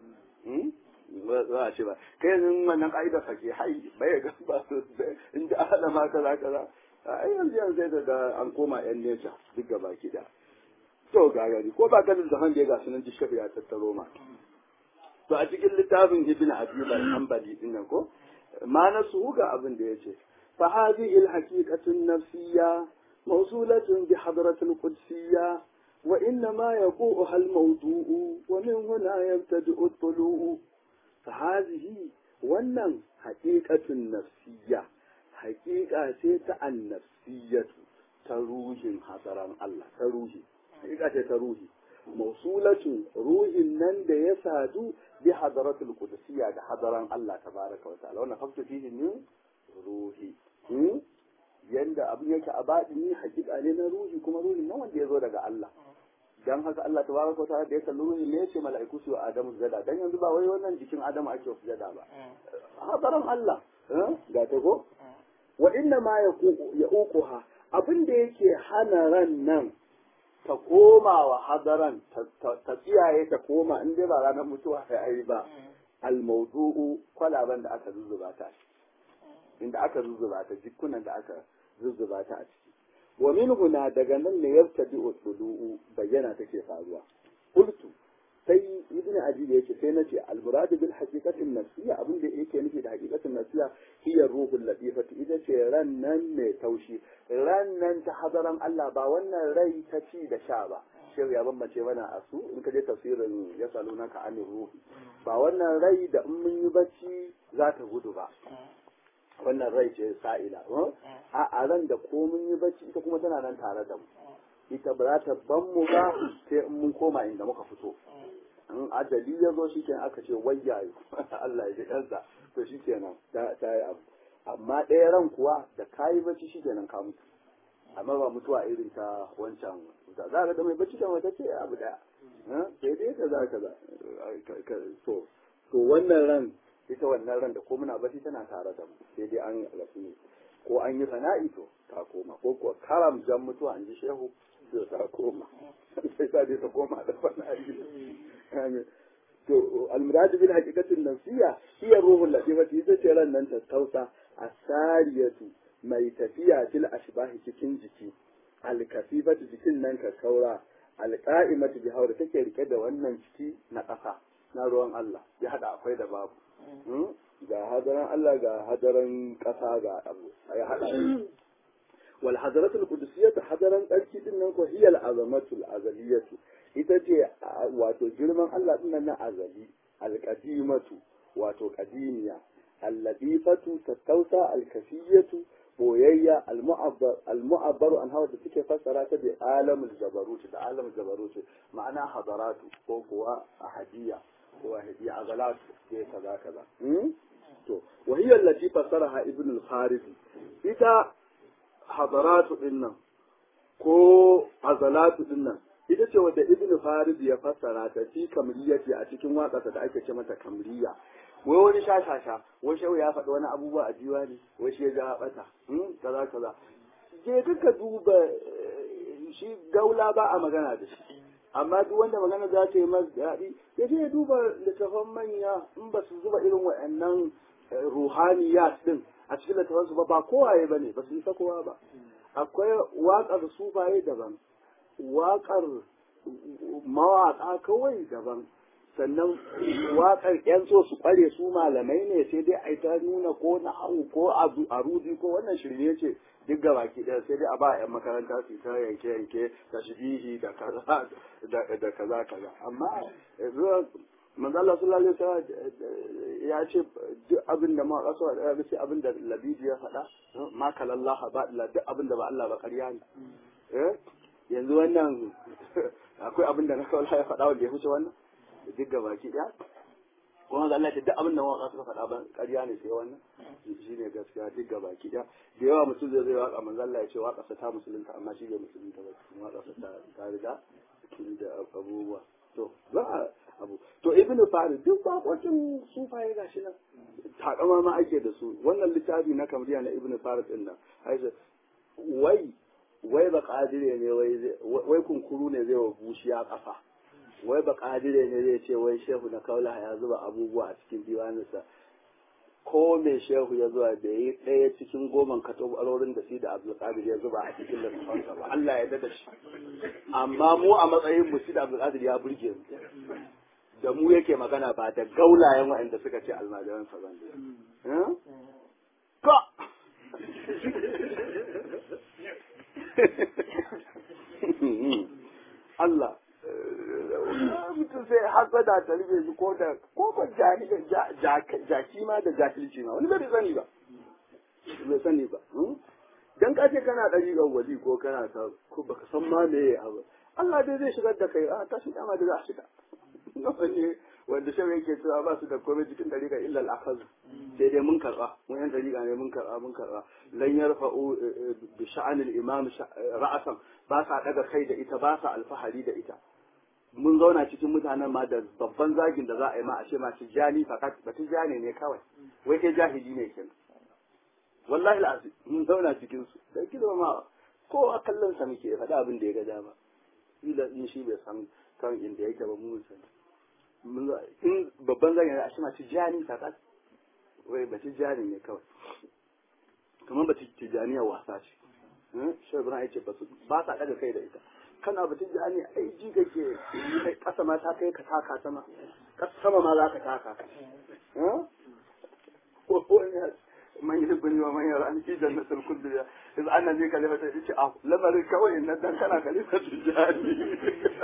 Allah za a ce ba kai yanzu wannan ka'idar sake hai bai ga ba in da Allah ma kaza kaza ai yanzu yanzu sai da an koma yan nesa duk gaba ki da to ga gari ko ba ganin da hande ga sunan jishafi ya tattaro ma to a cikin littafin ibn habib al-hanbali din nan ko ma na su ga abin da yace fa hadhihi al-haqiqatu an-nafsiyya mawsulatun bi hadrat al-qudsiyya wa inna ma yaquha al-mawdu'u wa min huna yabtadi'u at-tulu'u fa hadhihi wannan haqiqatun nafsiyya haƙiƙa ce ta annafsiyatu ta ruhin hadaran Allah ta ruhi haƙiƙa ce ta ruhi mausulatu ruhin nan da ya sadu bi hadaratul qudusiyya da hadaran Allah tabaraka wa ta'ala wannan fakta fihi min ruhi yanda abin yake a baɗini haƙiƙa ne na ruhi kuma ruhin nan wanda ya zo daga Allah dan haka Allah tabaraka wa ta'ala da ya kalli ruhin ne ya ce mala'iku su Adamu sujada dan yanzu ba wai wannan jikin Adamu ake sujada ba hadaran Allah ga ta ko wa inna ma ya uquha abin da yake hana ran nan ta koma wa hadaran ta tsiyaye ta koma in dai ba ranar mutuwa ya yi ba al-mawdu'u kwalaban da aka zuzzuba ta inda aka zuzzuba ta jikunan da aka zuzzuba ta a ciki wa min huna daga nan ne yabtadi usulu'u bayyana take faruwa qultu sai ibn ajib yake sai nace al murad bil haqiqatin nafsiyya abin da yake nufi da haqiqatin nafsiyya hiya ruhul latifati ita ce ran nan mai taushi ran nan ta hadaran Allah ba wannan rai ta ci da sha ba shehu ya bambance mana a su in ka je tafsirin ya saluna ka ani ruhi ba wannan rai da in mun yi bacci za ta gudu ba wannan rai ce sa'ila a a ran da ko mun yi bacci ita kuma tana nan tare da mu ita ba za ta ban mu ba sai in mun koma inda muka fito in ajali ya zo shi kenan aka ce wayyayo Allah ya ji kansa to shi kenan ta yi abu amma ɗaya ran kuwa da kayi bacci shi kenan ka mutu amma ba mutuwa irin ta wancan za ka da mai bacci da wata ce abu daya sai dai ka za ka za to to wannan ran ita wannan ran da ko muna bacci tana tare da mu sai dai an rasu ne ko an yi sana'i to ta koma ko kuwa karam jan mutuwa an ji shehu sai ta koma sai ta je ta koma da fana'i to almuradu bil haqiqatin nafsiyya hiya ruhul latifati ita ce ran nan ta tausa asariyatu mai tafiya fil ashbahi cikin jiki alkasifatu jikin nan ka kaura alqa'imatu bi hawra take rike da wannan ciki na ƙasa na ruwan Allah ya hada akwai da babu ga hadaran Allah ga hadaran ƙasa ga abu ya hada wal hadaratul qudusiyyah hadaran tsarki din nan ko hiya al azamatul azaliyatu ita ce wato girman Allah din nan na azali al qadimatu wato qadimiya al ladifatu tattausa al kafiyatu boyayya al mu'abbar al mu'abbar an hawa da take fassara ta bi alamul jabarut da alamul jabarut ma'ana hadaratu ko kuwa ahadiyya ko ahadiyya azalatu sai kaza kaza to wa hiya allati fassaraha ibn al farisi ita hadaratu din nan ko azalatu din nan ita ce wadda ibn farid ya fassara ta fi kamriyati a cikin waƙarsa da ake ce mata kamriya wai wani shashasha wai shehu ya faɗi wani abubuwa a jiwa ne wai shi ya ja bata kaza kaza je duka duba shi gaula ba a magana da shi amma duk wanda magana za ta yi masa daɗi ya je ya duba littafan manya in ba su zuba irin waɗannan ruhaniyat din a cikin littafansu ba ba kowaye ba ne ba su isa kowa ba akwai waƙar sufaye daban waƙar mawaƙa kawai daban sannan waƙar ƴan so su ƙware su malamai ne sai dai a ta nuna ko na hau ko a rudi ko wannan shirye ce duk ga baki ɗaya sai dai a ba ƴan makaranta su ta yanke yanke da shibihi da kaza da kaza kaza amma manzo Allah sallallahu alaihi wasallam ya ce duk abin da ma kaso da ya ce abin da labidi ya faɗa ma kalallah ba duk abin da ba Allah ba ƙarya ne eh yanzu wannan akwai abin da na kawai ya faɗa wanda ya huce wannan duk ga baki ɗaya kuma Allah ce duk abin da mawaka suka faɗa ban ƙarya ne sai wannan shi ne gaskiya duk ga baki ɗaya da yawa mutum zai zai waka manzo Allah ya ce waka sa ta musulunta amma shi bai musulunta ba waka sa ta riga da abubuwa to za a abu to ibnu farid duk bakokin sufaye gashi nan takama ma ake da su wannan littafi na kamriya na ibnu farid din nan wai wai ba kadire ne wai wai kunkuru ne zai wa bushiya kafa wai ba kadire ne zai ce wai shehu na kaula ya zuba abubuwa a cikin diwaninsa ko me shehu ya zuwa da yi ɗaya cikin goman katobarorin da shi da abdulkadir ya zuba a cikin littafansa ba Allah ya dada shi amma mu a matsayin mu shi da abdulkadir ya burge mu da mu yake magana ba da gaulayen waɗanda suka ce almajiran sa ban ka Allah mutum sai hasada ta rufe shi ko da ko ba jaki ma da jahilci ma wani bai sani ba bai sani ba dan ka ce kana ɗari ga wali ko kana ta ko baka san ma me abu Allah dai zai shigar da kai a tashi dama da za a shiga ne wanda shi yake cewa ba su da komai cikin dariƙa illa al-akhaz sai dai mun karba mun yan dariƙa ne mun karba mun karba lan yarfa'u bi sha'an al-imam ra'asan ba sa daga kai da ita ba sa alfahari da ita mun zauna cikin mutanen ma da babban zagin da za a yi ma a ce ma tijani fakat ba tijani ne kawai wai kai jahili ne kenan wallahi al'azim mun zauna cikin su da kido ma ko a kallon sa muke faɗa abin da ya ga dama ila in shi bai san kan inda yake ba mu sani in babban zan yana a shi ma tijani fakat wai ba tijani ne kawai kamar ba tijaniya wasa ce shi ibrahim ya ce ba sa daga kai da ita kana batun da ne ai ji kake kasa ma ta kai ka taka sama kasa sama ma za ka taka man yi bani wa man yara an fi jannatul kulli ya iz anna zai kalima ta ce ah lamarin kawai na dan kana kalima tijani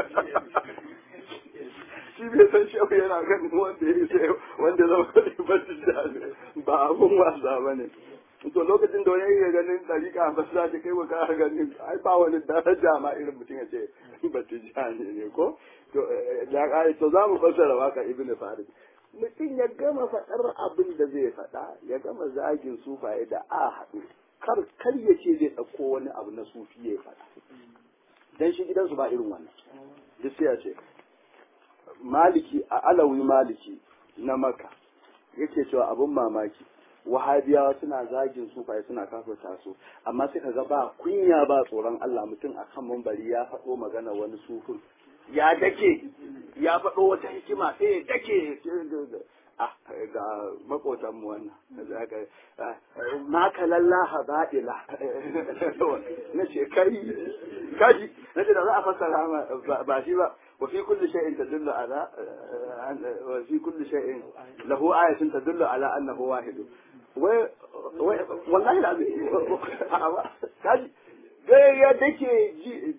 shi bai san shi yana ganin wanda ya sai wanda zama kalima tijani ba abun wasa bane to lokacin da wani ya ganin dariƙa ba za ta kai wa ka ganin ai ba wani daraja ma irin mutum ya ce ba tijani ne ko to ya kai to za mu fassara waka ibn farid mutum ya gama faɗar abin da zai faɗa ya gama zagin sufaye da a haɗu kar kar ya ce zai ɗauko wani abu na sufi ya faɗa dan shi gidansu ba irin wannan duk sai ya ce maliki a alawi maliki na maka yake cewa abin mamaki wahabiyawa suna zagin sufaye suna kafirta su amma sai kaga ba kunya ba tsoron Allah mutum a kan mambari ya faɗo magana wani sufin ya dake ya faɗo wata hikima sai ya dake ah ga makotan mu wannan zaka ma kalallaha ba'ila na ce kai kaji na ce da za a fassara ba shi ba wa fi kulli shay'in tadullu ala wa fi kulli shay'in lahu ayatun tadullu ala annahu wahid wai wallahi la kaji ga ya dake ji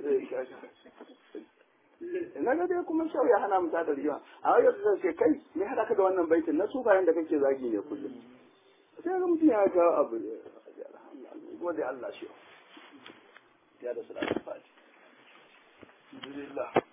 na ga dai kuma shau ya hana mu ta rigima a wai yau sai kai me hada ka da wannan baitin na su bayan da kake zagi ne kullum sai ga mutum ya ga abu gode Allah shi ya da salatu fati alhamdulillah